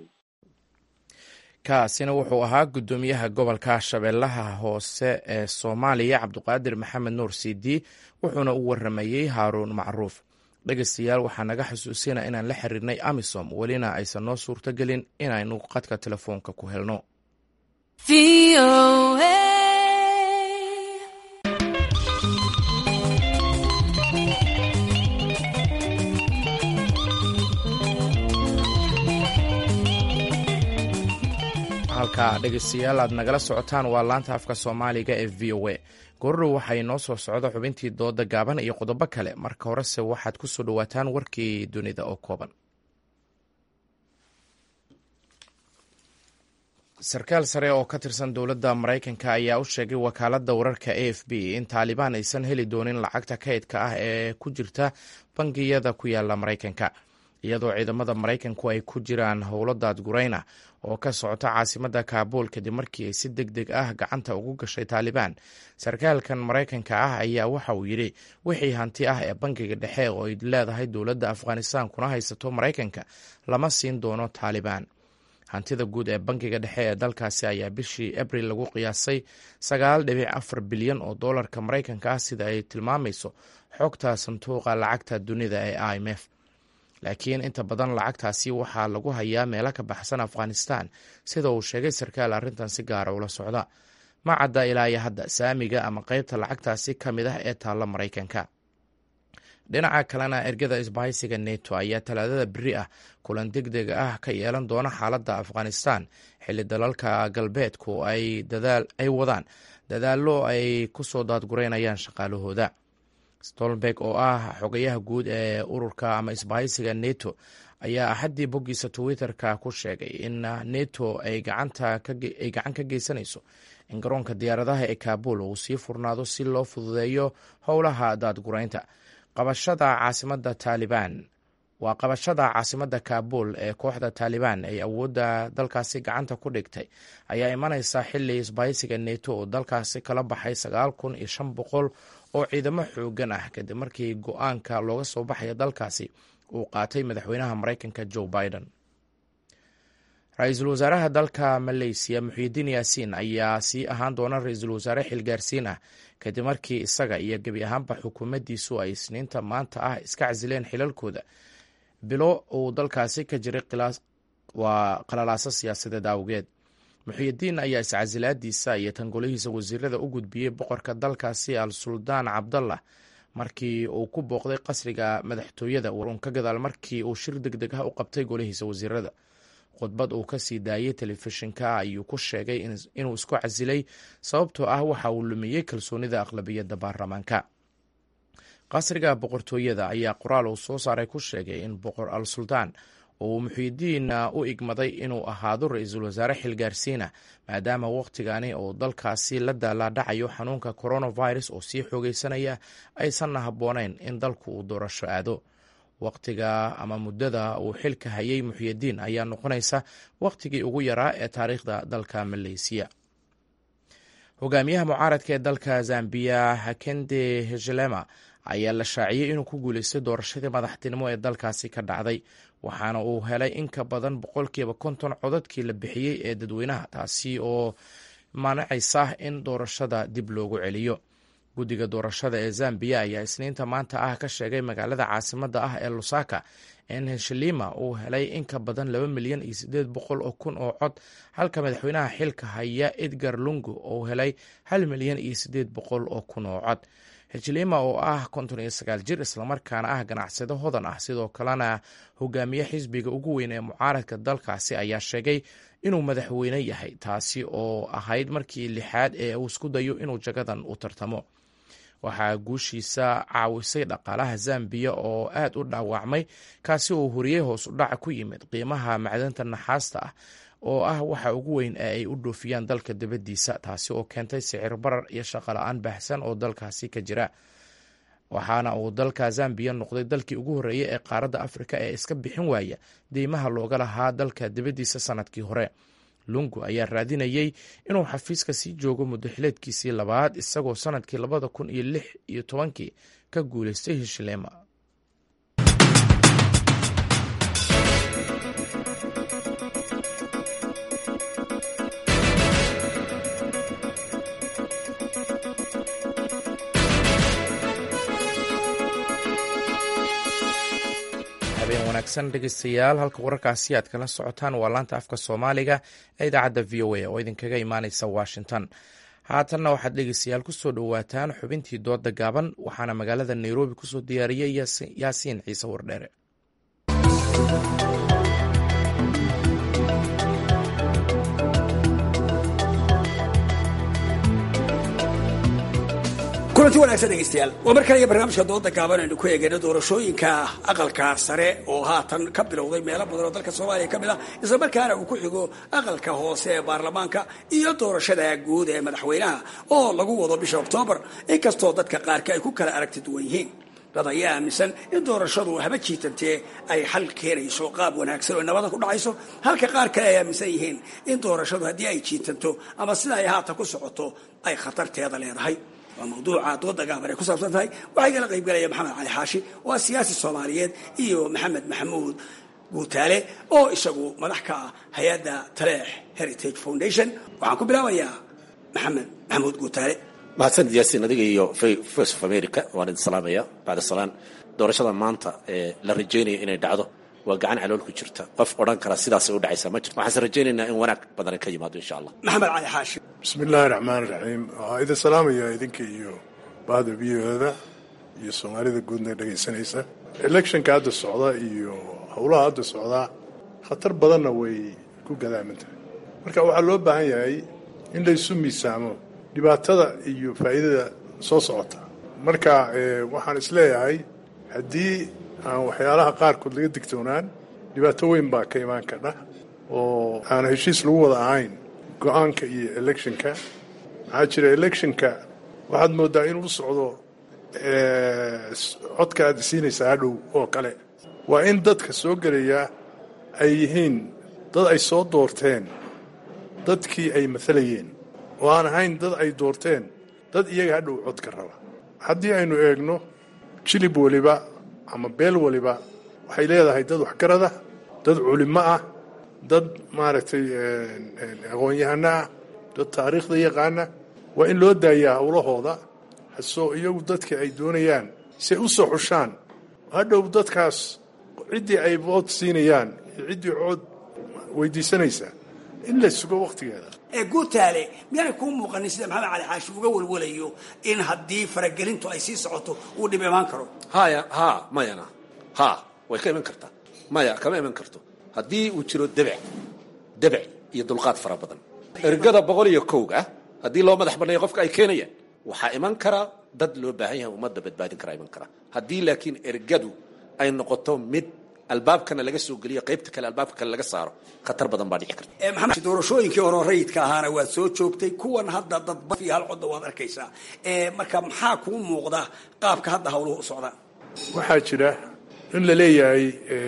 kaasina wuxuu ahaa guddoomiyaha gobolka shabeellaha hoose ee soomaaliya cabduqaadir maxamed nuur sidi wuxuuna u waramayey haaruun macruuf dhegeystayaal waxaa naga xusuusina inaan la xiriirnay amisom welina aysan noo suurtogelin inaynu qadka telefoonka ku helno halka dhegeystayaal aad nagala socotaan waa laanta afka soomaaliga ee v o a goordhow waxay noo soo socda xubintii dooda gaaban iyo qodobo kale marka horese waxaad ku soo dhowaataan warkii dunida oo kooban sarkaal sare oo ka tirsan dowladda maraykanka ayaa u sheegay wakaaladda wararka a f b in taalibaan aysan heli doonin lacagta kaydka ah ee ku jirta bangiyada ku yaala maraykanka iyadoo ciidamada maraykanku ay ku jiraan howlo daadgurayna oo ka socota caasimadda kaabuul kadib markii ay si deg deg ah gacanta ugu gashay taalibaan sarkaalkan maraykanka ah ayaa waxa uu yidhi wixii hanti ah ee bangiga dhexe oo ay leedahay dowladda afghanistan kuna haysato maraykanka lama siin doono taalibaan hantida guud ee bangiga dhexe ee dalkaasi ayaa bishii abril lagu qiyaasay sagaal dhibic afar bilyan oo doolarka maraykanka ah sida ay tilmaamayso xogta sanduuqa lacagta dunida ee i m f laakiin inta badan lacagtaasi waxaa lagu hayaa meelo ka baxsan afghanistan sida uu sheegay sarkaal arrintan si gaara ula socda ma cadda ilaa iyo hadda saamiga ama qeybta lacagtaasi ka mid ah ee taalla maraykanka dhinaca kalena ergada isbahaysiga neto ayaa talaadada beri ah kulan deg deg ah ka yeelan doona xaaladda afghanistan xilli dalalka galbeedku ay wadaan dadaallo ay ku soo daadgureynayaan shaqaalahooda stolberg oo ah xogayaha guud ee ururka ama isbahaysiga neto ayaa axaddii boggiisa twitter-ka ku sheegay in neto ay gacan ka geysanayso in garoonka diyaaradaha ee kaabul uu sii furnaado si loo fududeeyo howlaha daadgureynta qabashada caasimada taalibaan waa qabashada caasimadda kaabul ee kooxda taalibaan ay awoodda dalkaasi gacanta ku dhigtay ayaa imanaysa xili isbahaysiga neto oo dalkaasi kala baxay sagaal kun iyo shan boqol oo ciidamo xoogan ah kadib markii go-aanka looga soo baxaya dalkaasi uu qaatay madaxweynaha maraykanka joe biden ra-iisul wasaaraha dalka maleysiya muxiidiin yaasiin ayaa sii ahaan doona ra-iisul wasaare xilgaarsiin ah kadib markii isaga iyo gebi ahaanba xukuumaddiisu ay isniinta maanta ah iska casileen xilalkooda bilo uu dalkaasi ka jiray waa qalalaaso siyaasadeed awgeed muxiidiin ayaa iscasilaadiisa iyo tangolihiisa wasiirada u gudbiyey boqorka dalkaasi al suldaan cabdallah markii uu ku booqday qasriga madaxtooyada warun ka gadaal markii uu shir deg deg ah u qabtay golihiisa wasiirada khudbad uu ka sii daayey telefishinka ayuu ku sheegay inuu isku casilay sababtoo ah waxa uu lumiyey kalsoonida aqlabiyadda baarlamaanka qasriga boqortooyada ayaa qoraal uu soo saaray ku sheegay in boqor al suldaan uu muxiidiinna u igmaday inuu ahaado ra-iisul wasaare xilgaarsiina maadaama wakhtigani uu dalkaasi la daalaadhacayo xanuunka coronavirus oo sii xoogeysanaya aysanna habboonayn in dalku uu doorasho aado wakhtiga ama muddada uu xilka hayay muxyidiin ayaa noqonaysa wakhtigii ugu yaraa ee taariikhda dalka maleysiya hogaamiyaha mucaaradka ee dalka zambiya hakende hechelema ayaa la shaaciyey inuu ku guuleystay doorashadii madaxtinimo ee dalkaasi ka dhacday waxaana uu helay in ka badan boqolkiiba konton codadkii la bixiyey ee dadweynaha taasi oo manacaysa in doorashada dib loogu celiyo guddiga doorashada ee zambiya ayaa isniinta maanta ah ka sheegay magaalada caasimadda ah ee lusaka in heshalima uu helay in ka badan laba milyan iyo siddeed boqol oo kun oo cod halka madaxweynaha xilka haya edgar lungu uu helay hal milyan iyo siddeed boqol oo kun oo cod hejlima oo ah konton iyo sagaal jir islamarkaana ah ganacsado hodan ah sidoo kalena hogaamiye xisbiga ugu weyn ee mucaaradka dalkaasi ayaa sheegay inuu madaxweyne yahay taasi oo ahayd markii lixaad ee uu isku dayo inuu jagadan u tartamo waxaa guushiisa caawisay dhaqaalaha zambiya oo aad u dhaawacmay kaasi oo horiyey hoos u dhaca ku yimid qiimaha macdanta naxaasta ah oo ah waxa ugu weyn ee ay u dhoofiyaan dalka dibaddiisa taasi oo keentay sicir barar iyo shaqola-aan baahsan oo dalkaasi ka jira waxaana uu dalka zambiya noqday dalkii ugu horreeyey ee qaaradda afrika ee iska bixin waaya deymaha looga lahaa dalka dibaddiisa sanadkii hore lungu ayaa raadinayey inuu xafiiska sii joogo muddaxileedkiisii labaad isagoo sanadkii labada kun iyo lix iyo tobankii ka guuleystay hishilema habeen wanaagsan dhegeystayaal halka wararkaasi aad kala socotaan waa laanta afka soomaaliga ee idaacadda v o a oo idinkaga imaaneysa washington haatanna waxaad dhegeystayaal kusoo dhowaataan xubintii dooda gaaban waxaana magaalada nairobi kusoo diyaariyey yaasiin ciise wardheere kulanti wanaagsan dhegeystayaal waa mar kale iyo barnaamijka dooda gaaban aynu ku eegayno doorashooyinka aqalka sare oo haatan ka bilowday meelo badan oo dalka soomaaliya ka mid ah isla markaana uu ku xigo aqalka hoose ee baarlamaanka iyo doorashada guud ee madaxweynaha oo lagu wado bisha oktoobar inkastoo dadka qaarka ay ku kala aragti duwan yihiin dad ayaa aaminsan in doorashadu haba jiitantee ay xal keenayso qaab wanaagsan oo nabada ku dhacayso halka qaar kale ay aaminsan yihiin in doorashadu haddii ay jiitanto ama sida ay haatan ku socoto ay khatarteeda leedahay waa mawduuca dooda gaaban ay ku saabsan tahay waxaa igala qaybgalaya maxamed cali xaashi waa siyaasi soomaaliyeed iyo maxamed maxamuud guutaale oo isagu madax ka ah hay-adda taleex heritage foundation waxaan ku bilaabayaa maxamed maxamuud guutaale mahadsanid yaasiin adiga iyo voice of america waan idin salaamaya bacda salaan doorashada maanta ee la rajaynaya inay dhacdo waa gacan calool ku jirta qof odhan kara sidaasay u dhacaysaa ma jirto waxaanse rajaynaynaa in wanaag badan ka yimaado insha allah maxamed cali xaashi bismi illaahi raxmaan raxiim waxaa idin salaamaya idinka iyo bahda viyoda iyo soomaalida guudna dhegaysanaysa electionka hadda socda iyo howlaha hadda socdaa khatar badanna way ku gadaaman tahay marka waxaa loo baahan yahay in laysu miisaamo dhibaatada iyo faa'iidada soo socota marka waxaan isleeyahay haddii aan waxyaalaha qaarkood laga digtoonaan dhibaato weyn baa ka imaan kadha oo aan heshiis lagu wada ahayn go-aanka iyo electionka maxaa jira electionka waxaad moodaa inuu u socdo codka aad siinaysaa hadhow oo kale waa in dadka soo gelaya ay yihiin dad ay soo doorteen dadkii ay maalayeen oo aan ahayn dad ay doorteen dad iyaga hadhow codka raba haddii aynu eegno jilib weliba ama beel waliba waxay leedahay dad waxgarada dad culimo ah dad maaragtay aqoon-yahano ah dad taariikhda yaqaana waa in loo daayaa howlahooda hasoo iyagu dadka ay doonayaan si ay u soo xushaan hadhow dadkaas ciddii ay voot siinayaan iyo ciddii cood weydiisanaysaa in la sugo wakhtigeeda guutaale miyaanay kuu muuqanin sida maxamed cali xaashi uga walwalayo in haddii faragelintu ay sii socoto uu dhib imaan karo haya ha mayana ha way ka iman kartaa maya kama iman karto haddii uu jiro debec debec iyo dulqaad fara badan ergada boqol iyo kowga haddii loo madax banneeyo qofka ay keenayaan waxaa iman karaa dad loo baahan yahay ummadda badbaadin karaa iman karaa haddii laakiin ergadu ay noqoto mid albaabkana laga soo geliyo qaybta kale albaabka kale laga saaro khatar badan baa dhici karta maxamed doorashooyinkii hore rayidka ahaana waad soo joogtay kuwan hadda dadba iyo hal codda waad arkaysaa marka maxaa kuu muuqda qaabka hadda hawluhu u socdaan waxaa jira in la leeyahay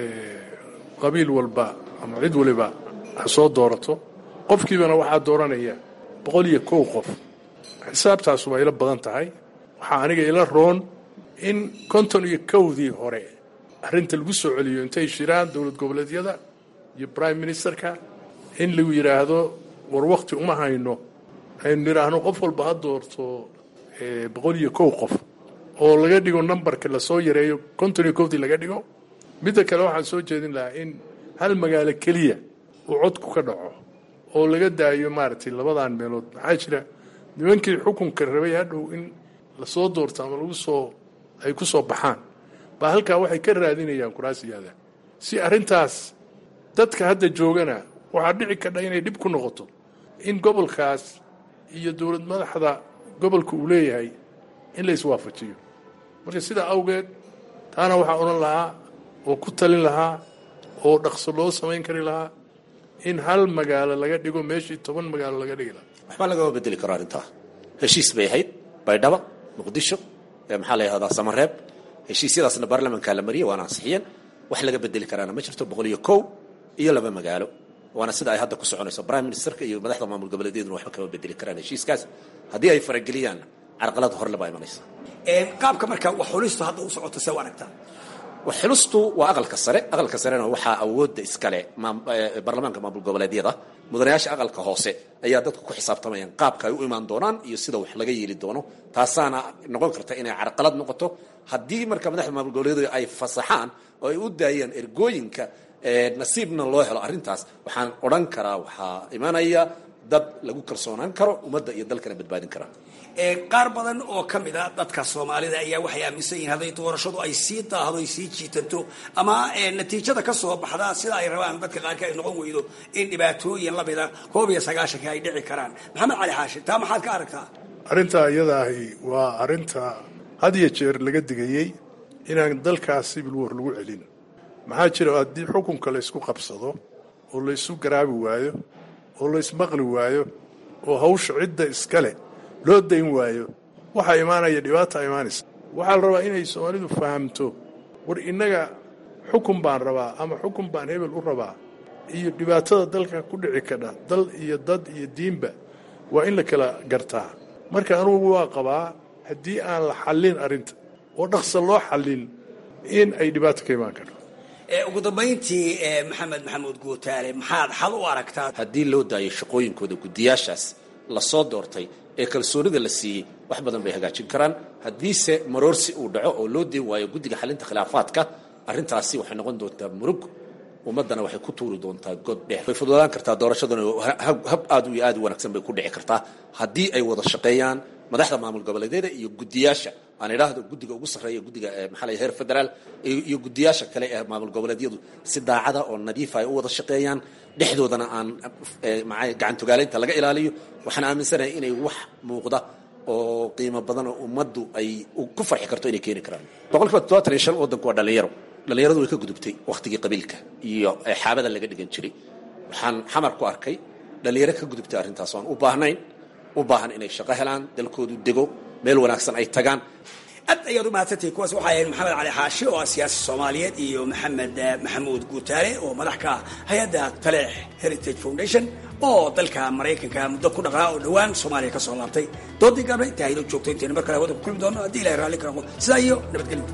qabiil walba ama cid waliba ha soo doorato qofkiibana waxaa dooranaya boqol iyo kow qof xisaabtaas waa ila badan tahay waxaa aniga ila roon in konton iyo kowdii hore arrinta lagu soo celiyo intay shiraan dowlad goboleedyada iyo prime ministerka in lagu yidhaahdo war wakti uma hayno aynu nidhaahno qof walba ha doorto boqol iyo kow qof oo laga dhigo numbarka lasoo yareeyo konton iyo kowdii laga dhigo midda kale waxaan soo jeedin lahaa in hal magaalo keliya uu codku ka dhaco oo laga daayo maaragtay labadan meelood maxaa jira nimankii xukunka rabay hadhow in lasoo doorto ama lagu soo ay ku soo baxaan baa halkaa waxay ka raadinayaan kuraasiyaada si arrintaas dadka hadda joogana waxaa dhici kadha inay dhib ku noqoto in gobolkaas iyo dowlad madaxda gobolka uu leeyahay in la iswaafajiyo marka sidaa awgeed taana waxaa odhan lahaa oo ku talin lahaa oo dhaqso loo samayn kari lahaa in hal magaalo laga dhigo meeshii toban magaalo laga dhigi lahaa waxbaa lagama bedeli karo arrintaa heshiis bay ahayd baydhaba muqdisho maxaa la yihahdaa samareeb heshiisyadaasna baarlamankaa la mariyay waana ansixiyeen wax laga bedeli karaana ma jirto boqol iyo kow iyo laba magaalo waana sida ay hadda ku soconayso prime ministerka iyo madaxda maamul goboleedyaduna waxba kama bedeli karaan heshiiskaas haddii ay farageliyaan carqalad horle baa imanaysa qaabka marka wax xulistu hadda u socoto see u aragtaa wax xulistu waa aqalka sare aqalka sarena waxaa awoodda iskale baarlamaanka maamul goboleedyada mudanayaasha aqalka hoose ayaa dadku ku xisaabtamayaan qaabka ay u imaan doonaan iyo sida wax laga yeeli doono taasaana noqon karta inay carqalad noqoto haddii marka madaxda maamul goboleedyada ay fasaxaan oo ay u daayaan ergooyinka nasiibna loo helo arrintaas waxaan odhan karaa waxaa imanaya dad lagu kalsoonaan karo ummadda iyo dalkana badbaadin karaa qaar badan oo ka mid a dadka soomaalida ayaa waxay aaminsan yihiin hadday doorashadu ay sii daahdo ay sii jiitanto ama natiijada ka soo baxda sida ay rabaan dadka qaarka ay noqon weydo in dhibaatooyin lamida koob iyo sagaashanka ay dhici karaan maxamed cali xaashi taa maxaad ka aragtaa arrintaa iyada ahi waa arrinta had iyo jeer laga digayey inaan dalkaas sibil war lagu celin maxaa jira haddii xukunka laysku qabsado oo laysu garaabi waayo oo laysmaqli waayo oo hawsha cidda iskale loo dayn waayo waxaa imaanaya dhibaata imaanaysa waxaa la rabaa inay soomaalidu fahamto war innaga xukun baan rabaa ama xukun baan hebel u rabaa iyo dhibaatada dalka ku dhici kadha dal iyo dad iyo diinba waa in la kala gartaa marka anugu waa qabaa haddii aan la xallin arrinta oo dhaqsa loo xallin in ay dhibaato ka imaan karto ugu dambayntii maxamed maxamuud guutaale maxaad xal u aragtaa haddii loo daayo shaqooyinkooda guddiyaashaas lasoo doortay ee kalsoonida la siiyey wax badan bay hagaajin karaan haddiise maroorsi uu dhaco oo loo deen waayo guddiga xalinta khilaafaadka arrintaasi waxay noqon doontaa murug ummaddana waxay ku tuuri doontaa god dheer way fududaan kartaa doorashaduna hab aad iyo aad u wanaagsan bay ku dhici kartaa haddii ay wada shaqeeyaan madaxda maamul goboleedyada iyo guddiyaasha aan idhaahdo guddiga ugu sarreeya guddiga maxaa la heer federaal iyo guddiyaasha kale ee maamul goboleedyadu si daacada oo nadiifa ay u wada shaqeeyaan dhexdoodana aan gacantogaalaynta laga ilaaliyo waxaan aaminsanahay inay wax muuqda oo qiimo badan oo ummaddu ay ku farxi karto inay keeni karaan boqolkiiba toddobaatan iyo shan waddanku waa dhallinyaro dhallinyaradu way ka gudubtay wakhtigii qabiilka iyo xaabada laga dhigan jiray waxaan xamar ku arkay dhallinyaro ka gudubtay arrintaas oan u baahnayn u baahan inay shaqo helaan dalkoodu dego meel wanaagsan ay tagaan aad ayaad u mahadsantahay kuwaas waxaa ahayd maxamed cali xaashi oo ah siyaasi soomaaliyeed iyo maxamed maxamuud guutaale oo madax ka ah hay-adda taleex heritage foundation oo dalka maraykanka muddo ku dhaqnaa oo dhowaan soomaaliya ka soo laabtay doodii gaabna intaa haylo joogto intayna mar kale hawada ku kulmi doono haddii ilahay raalli ka noqdo sidaa iyo nabadgelyo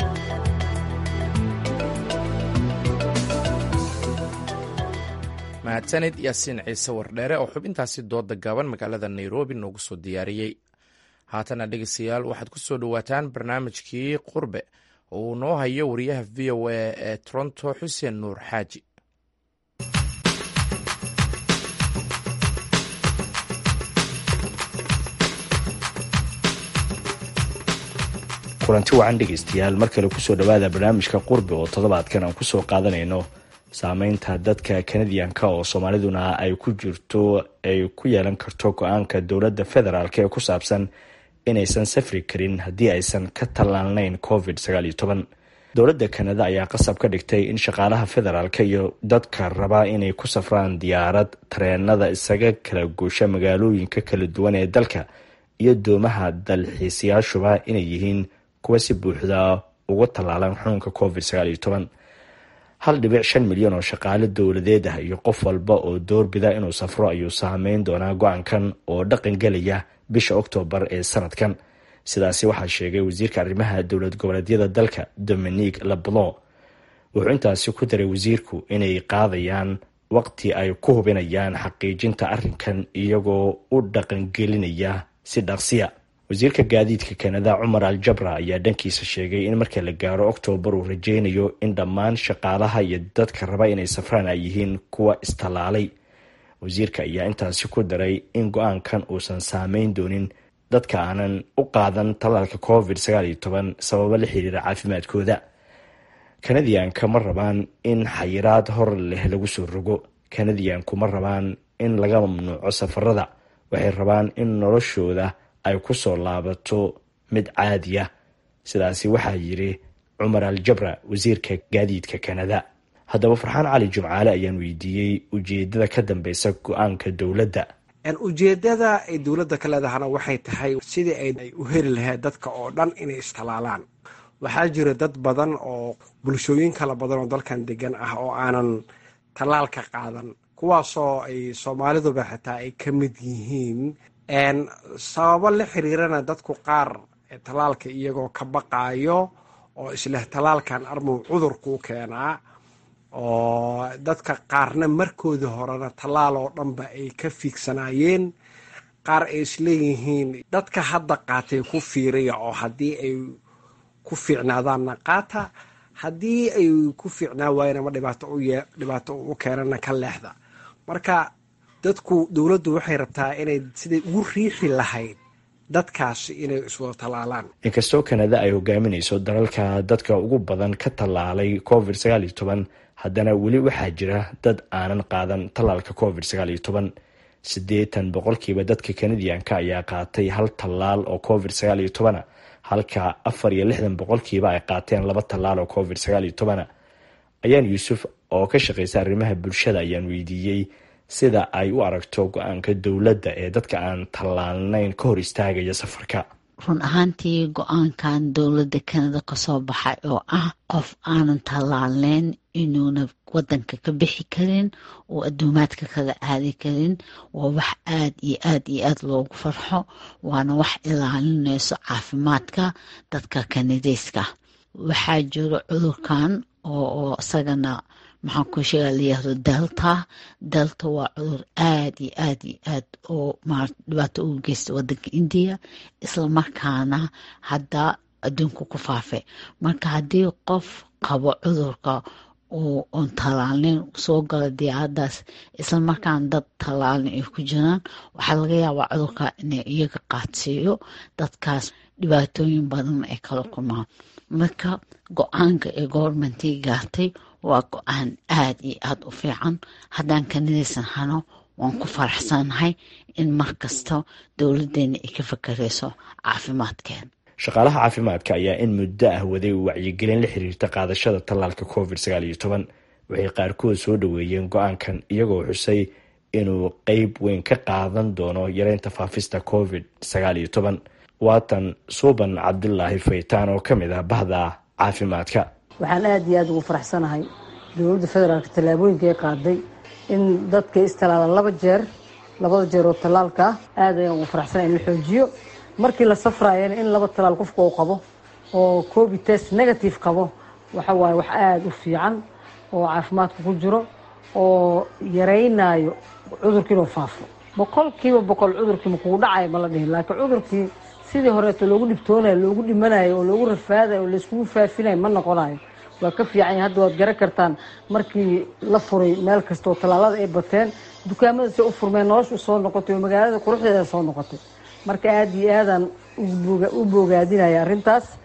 mahadsanid yaasiin ciise wardheere oo xubintaasi dooda gaaban magaalada nairobi noogu soo diyaariyey haatana dhegeystayaal waxaad ku soo dhowaataan barnaamijkii qurbe oo uu noo hayo wariyaha v o a ee toronto xuseen nuur xaaji kulanti wacan dhegaystayaal mar kale kusoo dhowaada barnaamijka qurbi oo toddobaadkan aan kusoo qaadanayno saameynta dadka kanadiyanka oo soomaaliduna ay ku jirto ay ku yeelan karto go-aanka dowladda federaalk ee ku saabsan inaysan safri karin haddii aysan ka tallaalnayn covid dowladda kanada ayaa qasab ka dhigtay in shaqaalaha federaalk iyo dadka raba inay ku safraan diyaarad tareenada isaga kala guusha magaalooyinka kala duwan ee dalka iyo doomaha dalxiisayaashuba inay yihiin kuwa si buuxda uga tallaalan xanuunka covid hal dhibic shan milyan oo shaqaale dowladeed ah iyo qof walba oo doorbida inuu safro ayuu saameyn doonaa go-aankan oo dhaqan gelaya bisha oktoobar ee sanadkan sidaasi waxaa sheegay wasiirka arrimaha dowlad goboleedyada dalka dominique lablo wuxuu intaasi ku daray wasiirku inay qaadayaan waqti ay ku hubinayaan xaqiijinta arrinkan iyagoo u dhaqangelinaya si dhaqsiya wasiirka gaadiidka kanada cumar al jabra ayaa dhankiisa sheegay in marka la gaaro oktoobar uu rajeynayo in dhammaan shaqaalaha iyo dadka raba inay safraan ay yihiin kuwa istallaalay wasiirka ayaa intaasi ku daray in go-aankan uusan saameyn doonin dadka aanan u qaadan tallaalka covid sababo la xiriira caafimaadkooda kanadiyanka ma rabaan in xayiraad hor leh lagu soo rogo kanadiyanku ma rabaan in laga mamnuuco safarada waxay rabaan in noloshooda ay ku soo laabato mid caadiya sidaasi waxaa yiri cumar al jabra wasiirka gaadiidka kanada haddaba farxaan cali jumcaale ayaan weydiiyey ujeedada ka dambeysa go-aanka dowladda ujeedada ay dowladda ka leedahana waxay tahay sidii ay u heli lahayd dadka oo dhan inay istalaalaan waxaa jira dad badan oo bulshooyin kala badan oo dalkan degan ah oo aanan tallaalka qaadan kuwaasoo ay soomaaliduba xitaa ay ka mid yihiin sababo la xiriirana dadku qaar tallaalka iyagoo ka baqaayo oo isleh tallaalkan armuu cudurkuu keenaa oo dadka qaarna markoodii horena tallaal oo dhanba ay ka fiigsanaayeen qaar ay isleeyihiin dadka hadda qaatay ku fiiriya oo haddii ay ku fiicnaadaanna qaata haddii ay ku fiicnaa waayana ma dhibaato u keenana ka leexda marka dadku dowladdu waxay rabtaa inay siday ugu riixi lahayd dadkaasi inay iswada tallaalaan inkastoo kanada ay hogaaminayso dalalka dadka ugu badan ka tallaalay covid haddana weli waxaa jira dad aanan qaadan tallaalka covid siddeetan boqolkiiba dadka kanadiyanka ayaa qaatay hal tallaal oo covid halka afar iyo lixdan boqolkiiba ay qaateen laba tallaal oo covid ayaan yuusuf oo ka shaqeysa arrimaha bulshada ayaan weydiiyey sida ay u aragto go-aanka dowladda ee dadka aan tallaalnayn ka hor istaagaya safarka run ahaantii go-aankan dowladda kanada kasoo baxay oo ah qof aanan tallaalneyn inuuna wadanka ka bixi karin oo adduumaadka kaga aadi karin waa wax aad iyo aad iyo aad loogu farxo waana wax ilaalinayso caafimaadka dadka kanadeyska waxaa jiro cudurkan oo isagana maxaan ku sheega layihahdo delta delta waa cudur aad iyo aad iyo aad oo dhibaato ugu geysta wadanka indiya islamarkaana hadda adduunka ku faafay marka haddii qof qabo cudurka oon tallaalneyn soo gala diyaaradaas islamarkaana dad tallaalin ay ku jiraan waxaa laga yaabaa cudurka inay iyaga qaadsiiyo dadkaas dhibaatooyin badan ay kala kulmaan marka go-aanka ee govermentii gaartay waa go-aan aad iyo aada u fiican haddaan kanadaysan hano waan ku faraxsanahay in mar kasta dowladeena ay ka fakarayso caafimaadkeen shaqaalaha caafimaadka ayaa in muddo ah waday wacyigelin la xiriirta qaadashada tallaalka covid waxay qaarkood soo dhoweeyeen go-aankan iyagoo xusay inuu qeyb weyn ka qaadan doono yareynta faafista covid waatan suuban cabdulaahi faytaan oo ka mid ah bahda caafimaadka waxaan aada iyo aada ugu faraxsanahay dowladda federaalka tallaabooyinka ay qaaday in dadka istallaalaan laba jeer labada jeer oo tallaalka ah aad ayaan ugu faraxsanahay in la xoojiyo markii la safraayana in laba tallaal qofka uu qabo oo covid test negative qabo waxa waaye wax aada u fiican oo caafimaadka ku jiro oo yaraynayo cudurkii inuu faafo boqolkiiba boqol cudurkii ma kugu dhacayo ma la dhihin laakiin cudurkii sidii horeeto loogu dhibtoonayo loogu dhimanayo oo loogu rafaadayo oo layskugu faafinayo ma noqonayo waa ka fiican yahay hadda waad garan kartaan markii la furay meel kasta oo tallaalada ay bateen dukaamada se u furmeen noloshu soo noqotay oo magaalada quruxdeeda soo noqotay marka aada iyo aadaan u boogaadinaya arrintaas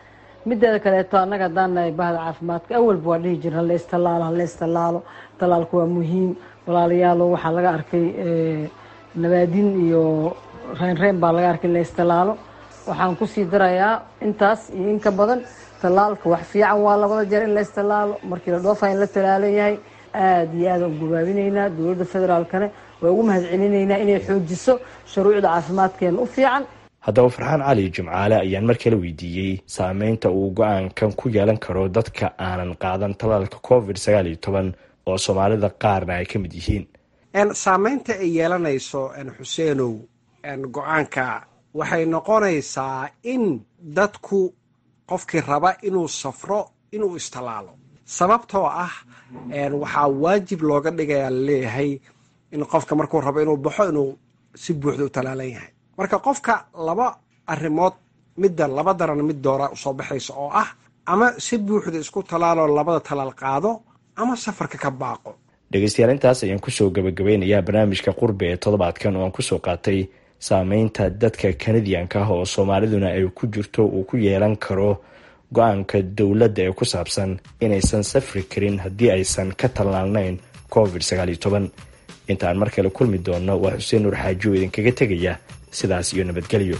mideeda kaleeto annaga haddaan nahay bahda caafimaadka awalba waa dhihi jira haleystallaalo haleystallaalo tallaalku waa muhiim walaalayaalo waxaa laga arkay nabaadin iyo reynreyn baa laga arkay leystalaalo waxaan kusii darayaa intaas iyo in ka badan tallaalka wax fiican waa labada jeer in laystallaalo markii la dhoofa in la tallaalo yahay aada iyo aad aan gubaabineynaa dowladda federaalkane waa ugu mahadcelinaynaa inay xoojiso shuruucda caafimaadkeena u fiican haddaba farxaan cali jimcaale ayaan mar kale weydiiyey saameynta uu go-aankan ku yeelan karo dadka aanan qaadan tallaalka covid sagaal iyo toban oo soomaalida qaarna ay ka mid yihiin saameynta ay yeelanayso xuseenow go-aanka waxay noqonaysaa in dadku qofkii raba inuu safro inuu istallaalo sababtoo ah waxaa waajib looga dhigayaa laleeyahay in qofka markuu rabo inuu baxo inuu si buuxda u tallaalan yahay marka qofka laba arrimood midda laba daran mid doora usoo baxaysa oo ah ama si buuxda isku tallaaloo labada tallaal qaado ama safarka ka baaqo dhegeystayaal intaas ayaan kusoo gabagabeynayaa barnaamijka qurbe ee toddobaadkan oo aan kusoo qaatay saameynta dadka kanadiyanka ah oo soomaaliduna ay ku jirto uu ku yeelan karo go-aanka dowladda ee ku saabsan inaysan safri karin haddii aysan ka tallaalnayn covid sagaal iyo toban intaan mar kale kulmi doonno waa xuseen nuur xaaji oo idinkaga tegaya sidaas iyo nabadgelyo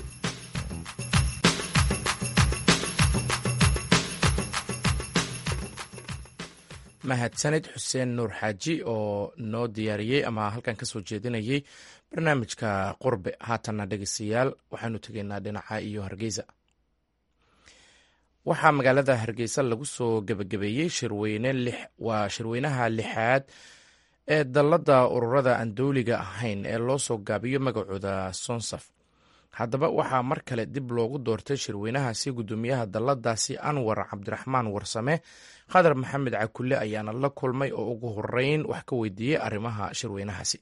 mahadsanid xuseen nuur xaaji oo noo diyaariyey ama halkan kasoo jeedinayay barnaamijka qurbe haatanna dhegeystayaal waxaanu tegaynaa dhinaca iyo hargeysa waxaa magaalada hargeysa lagu soo gebagabeeyey shirweyne waa shirweynaha lixaad ee dalladda ururada aan dowliga ahayn ee loo soo gaabiyo magacooda sonsaf haddaba waxaa mar kale dib loogu doortay shirweynahaasi guddoomiyaha dalladaasi anwar cabdiraxmaan warsame khadar maxamed cakulle ayaana la kulmay oo ugu horeyn wax ka weydiiyey arrimaha shirweynahaasi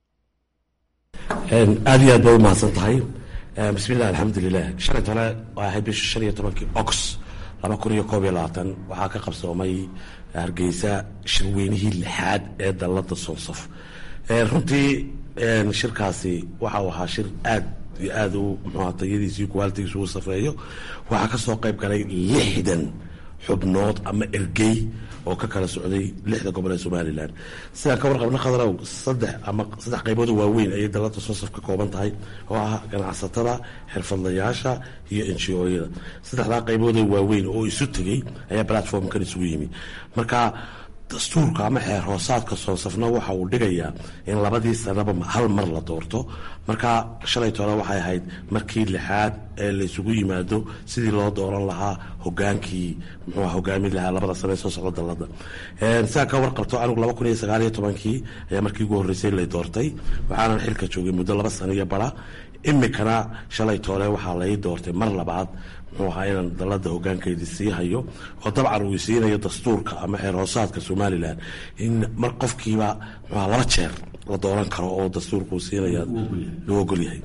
aad iyo aad bay u mahadsan tahay bismillahi alxamdulilah shalay tole waa ahayd bisha shan iyo tobankii ox laba kun iyo koob iyo labaatan waxaa ka qabsoomay hargeysa shirweynihii lixaad ee dallada sonsaf runtii shirkaasi waxa uu ahaa shir aad iyo aada u muxuha tayadiisii kuwaalitigiisu u safeeyo waxaa kasoo qayb galay lixdan xubnood ama ergey oo ka kala socday lixda gobol ee somalilan sidaan ka warqabna khadrow saddex ama saddex qaybood oo waaweyn ayay dalada sonsaf ka kooban tahay oo ah ganacsatada xirfadlayaasha iyo ngo-yada saddexdaa qaybood oo waaweyn oo isu tegey ayaa platformkan isugu yimi marka dastuurka ama xeer hoosaadka soonsafna waxa uu dhigayaa in labadii sanaba hal mar la doorto marka shalay tole waxay ahayd markii lixaad ee laysugu yimaado sidii loo dooran lahaa hogaankii muxuu hogaamin lahaa labada sane ee soo socda dalada sidaa ka warqabto anigu laba kun iyo sagaal iyo tobankii ayaa markii ugu horreysay lay doortay waxaanan xilka joogay muddo laba sano iyo bara imikana shalay toole waxaa lay doortay mar labaad muxuu ahaa inaan dalada hogaankeedii sii hayo oo dabcan uu siinayo dastuurka ama xeer hoosaadka somalilan in mar qofkiiba muxuaha laba jeer la dooran karo oo dastuurka uu siinaya loo ogol yahay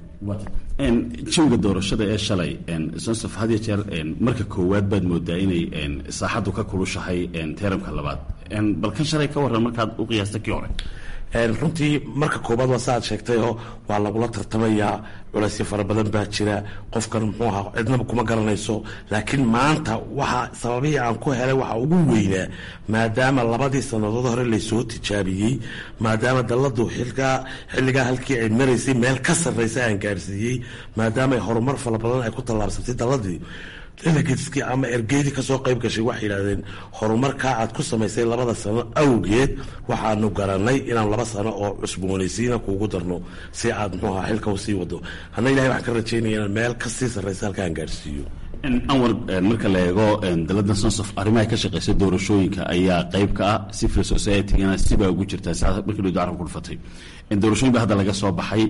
jawiga doorashada ee shalay sonsaf had iyo jeer marka koowaad baad moodaa inay saaxaddu ka kulushahay teeramka labaad bal kan shalay ka waran markaad u qiyaasta kii hore runtii marka koobaad waa saaad sheegtayoo waa lagula tartamayaa culaysyo fara badan baa jira qofkan muxuu ahaa cidnaba kuma garanayso laakiin maanta waxa sababihii aan ku helay waxa ugu weynaa maadaama labadii sannadood hore laysoo tijaabiyey maadaama dalladu xilkaa xilligaa halkii ay maraysay meel ka sarraysa aan gaarsiiyey maadaama ay horumar fara badan ay ku tallaabsatay dalladii delegateskii ama ergeydii kasoo qayb gashay waxay yidhahdeen horumarkaa aad ku samaysay labada sano awgeed waxaanu garanay inaan laba sano oo cusboonaysiina kuugu darno si aad muxuu ahaa xilka usii wado hana ilahay waxaan ka rajaynaya inaan meel kasii sarraysa halka aan gaarsiiyo anwar marka la eego dalada sonsof arrimaha ka shaqeysa doorashooyinka ayaa qayb ka ah civil society-gana sibaa ugu jirtaa si markii dhow carabku dhufatay doorashooyin ba hadda laga soo baxay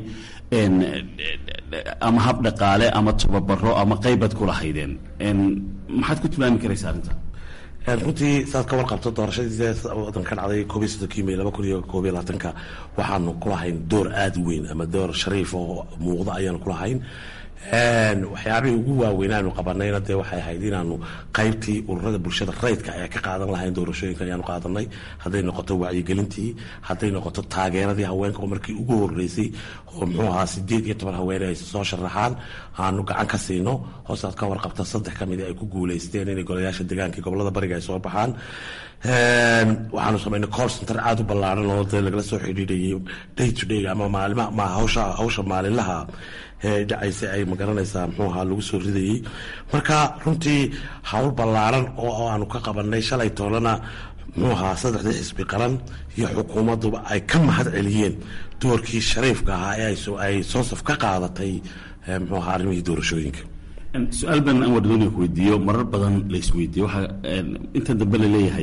ama hab dhaqaale ama tababaro ama qaybaad ku lahaydeen maxaad ku tilmaami karaysa arrinta runtii saad ka warqabto doorashadii wadan ka dhacday koob iyo soddonkii may laba kun iyo koob iyo labaatanka waxaanu kulahayn door aada u weyn ama door shariif oo muuqda ayaanu kulahayn waxyaabihii ugu waaweynaanu qabanayna dee waxay ahayd inaanu qaybtii ururada bulshada rayidka ee ka qaadan lahayn doorashooyinka ayaanu qaadanay hadday noqoto wacyigelintii hadday noqoto taageeradii haweenka oo markii ugu horeysay oo muxuu ahaa sideed iyo toban haweene ay soo sharaxaan aanu gacan ka siino hoosaad ka warqabta saddex ka mid ay ku guuleysteen inay golayaasha deegaanka gobolada bariga ay soo baxaan waxaanu samaynay call center aada u ballaaran oo dee lagala soo xidhiidhayay day to day ama maalima ma hawsha hawsha maalinlaha ee dhacaysa ay magaranaysaa muxuu ahaa lagu soo ridayey marka runtii hawl ballaaran oo aanu ka qabanay shalay toolana muxuu ahaa saddexdii xisbi qaran iyo xukuumadduba ay ka mahad celiyeen doorkii shariifka ahaa ee ay soosaf ka qaadatay muxuu ahaa arrimihii doorashooyinka su-aal baan anwar dooniga ku weydiiyo marar badan la isweydiiyo waxaa inta dambe la leeyahay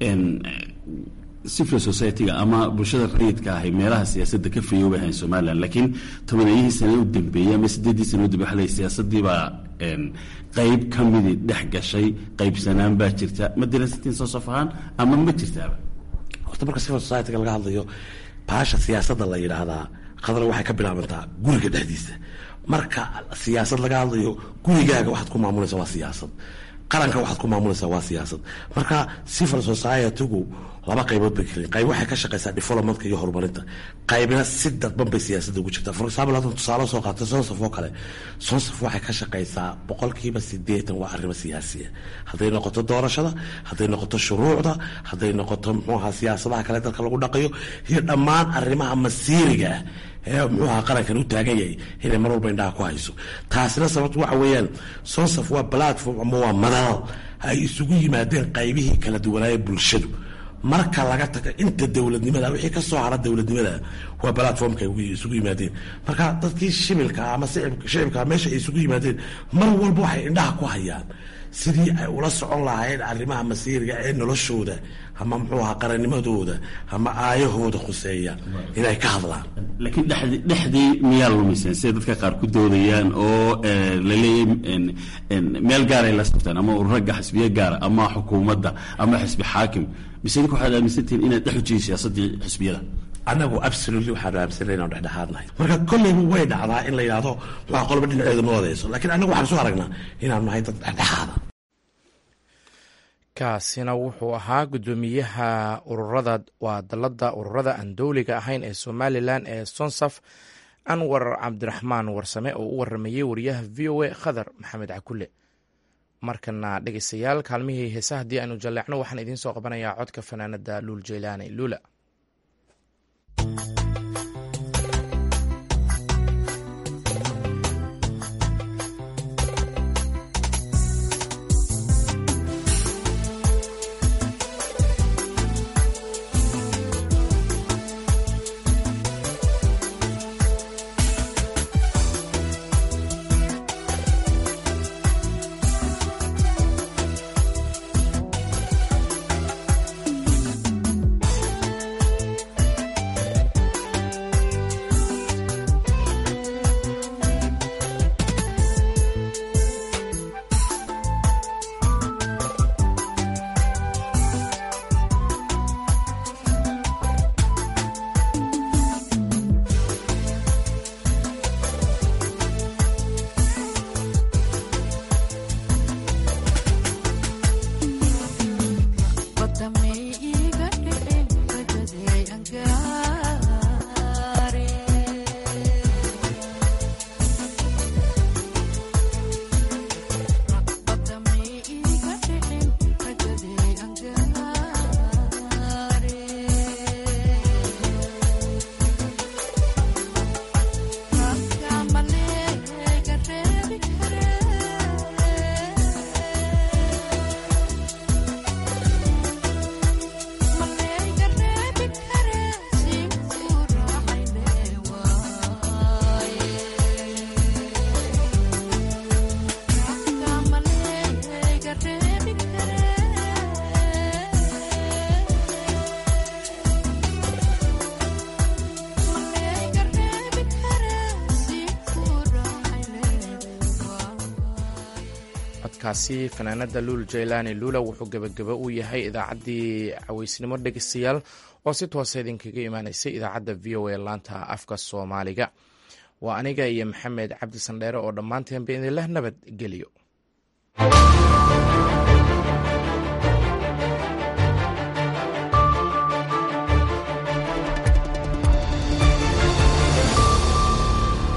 civil society-ga ama bulshada rayidka ahay meelaha siyaasadda ka fayoobay ahayn somalilan laakiin tobaneeyihii sane u dambeeyey ama sideeddii sane u dambe waxa leeyahay siyaasaddii baa qayb ka midii dhex gashay qaybsanaan baa jirta ma diraysatiin soo saf ahaan ama ma jirtaaba horta marka civil society-ga laga hadlayo baasha siyaasadda la yidhaahdaa qadar waxay ka bilaabantaa guriga dhexdiisa marka siyaasad laga hadlayo gurigaaga waxaad ku maamulaysa waa siyaasad qaranka waxaad ku maamulaysaa waa siyaasad marka civil society-gu laba qaybood bay keliin qayb waxay ka shaqaysaa developmentka iyo horumarinta qaybna si dadban bay siyaasadda ugu jirtaa for example haddan tusaale soo qaatay sonsaf oo kale sonsaf waxay ka shaqaysaa boqolkiiba sideetan waa arrimo siyaasiya hadday noqoto doorashada hadday noqoto shuruucda hadday noqoto muxuu ahaa siyaasadaha kale dalka lagu dhaqayo iyo dhammaan arrimaha masiiriga ah ee muxuu ahaa qarankan u taagan yahay inay mar walba indhaha ku hayso taasina sababto waxa weeyaan sonsaf waa platform ama waa madal ay isugu yimaadeen qaybihii kala duwanaaye bulshadu marka laga taga inta dowladnimada wixii ka soo hara dowladnimada waa platformka isugu yimaadeen marka dadkii shibilka ama shicibka meesha ay isugu yimaadeen mar walba waxay indhaha ku hayaan sidii ay ula socon lahaayeen arrimaha masiiriga ee noloshooda ama muxuu ahaa qarannimadooda ama aayahooda khuseeya inay ka hadlaan laakiin dhexdi dhexdii miyaa lumiseen siday dadka qaar ku doodayaan oo la leeyahay meel gaaray la saftaan ama ururagga xisbiye gaara ama xukuumadda ama xisbi xaakim mise idinka waxaad aaminsantihiin inaad dhex ujihiin siyaasaddii xisbiyada anagu absolutely waxaanu aaminsanay inaan dhexdhexaadnahay marka kolleyba way dhacdaa in la yidhahdo waa qolba dhinaceedu ma wadayso laakiin anagu waxaan soo aragnaa inaanu nahay dad dhexdhexaada kaasina wuxuu ahaa guddoomiyaha ururada waa dalladda ururada aan dowliga ahayn ee somalilan ee sonsaf anwar cabdiraxmaan warsame oo u waramayey wariyaha v o a khadar maxamed cakule markana dhegeystayaal kaalmihii heesa haddii aynu jalleecno waxaan idiin soo qabanayaa codka fanaanada luul jeylaani luula codkaasi fanaanada luul jeylaani luula wuxuu gebagaba u yahay idaacaddii caweysnimo dhegeystayaal oo si toosa idinkaga imaanaysay idaacadda v o a laanta afka soomaaliga waa aniga iyo maxamed cabdi sandheere oo dhammaanteenba idinleh nabad geliyo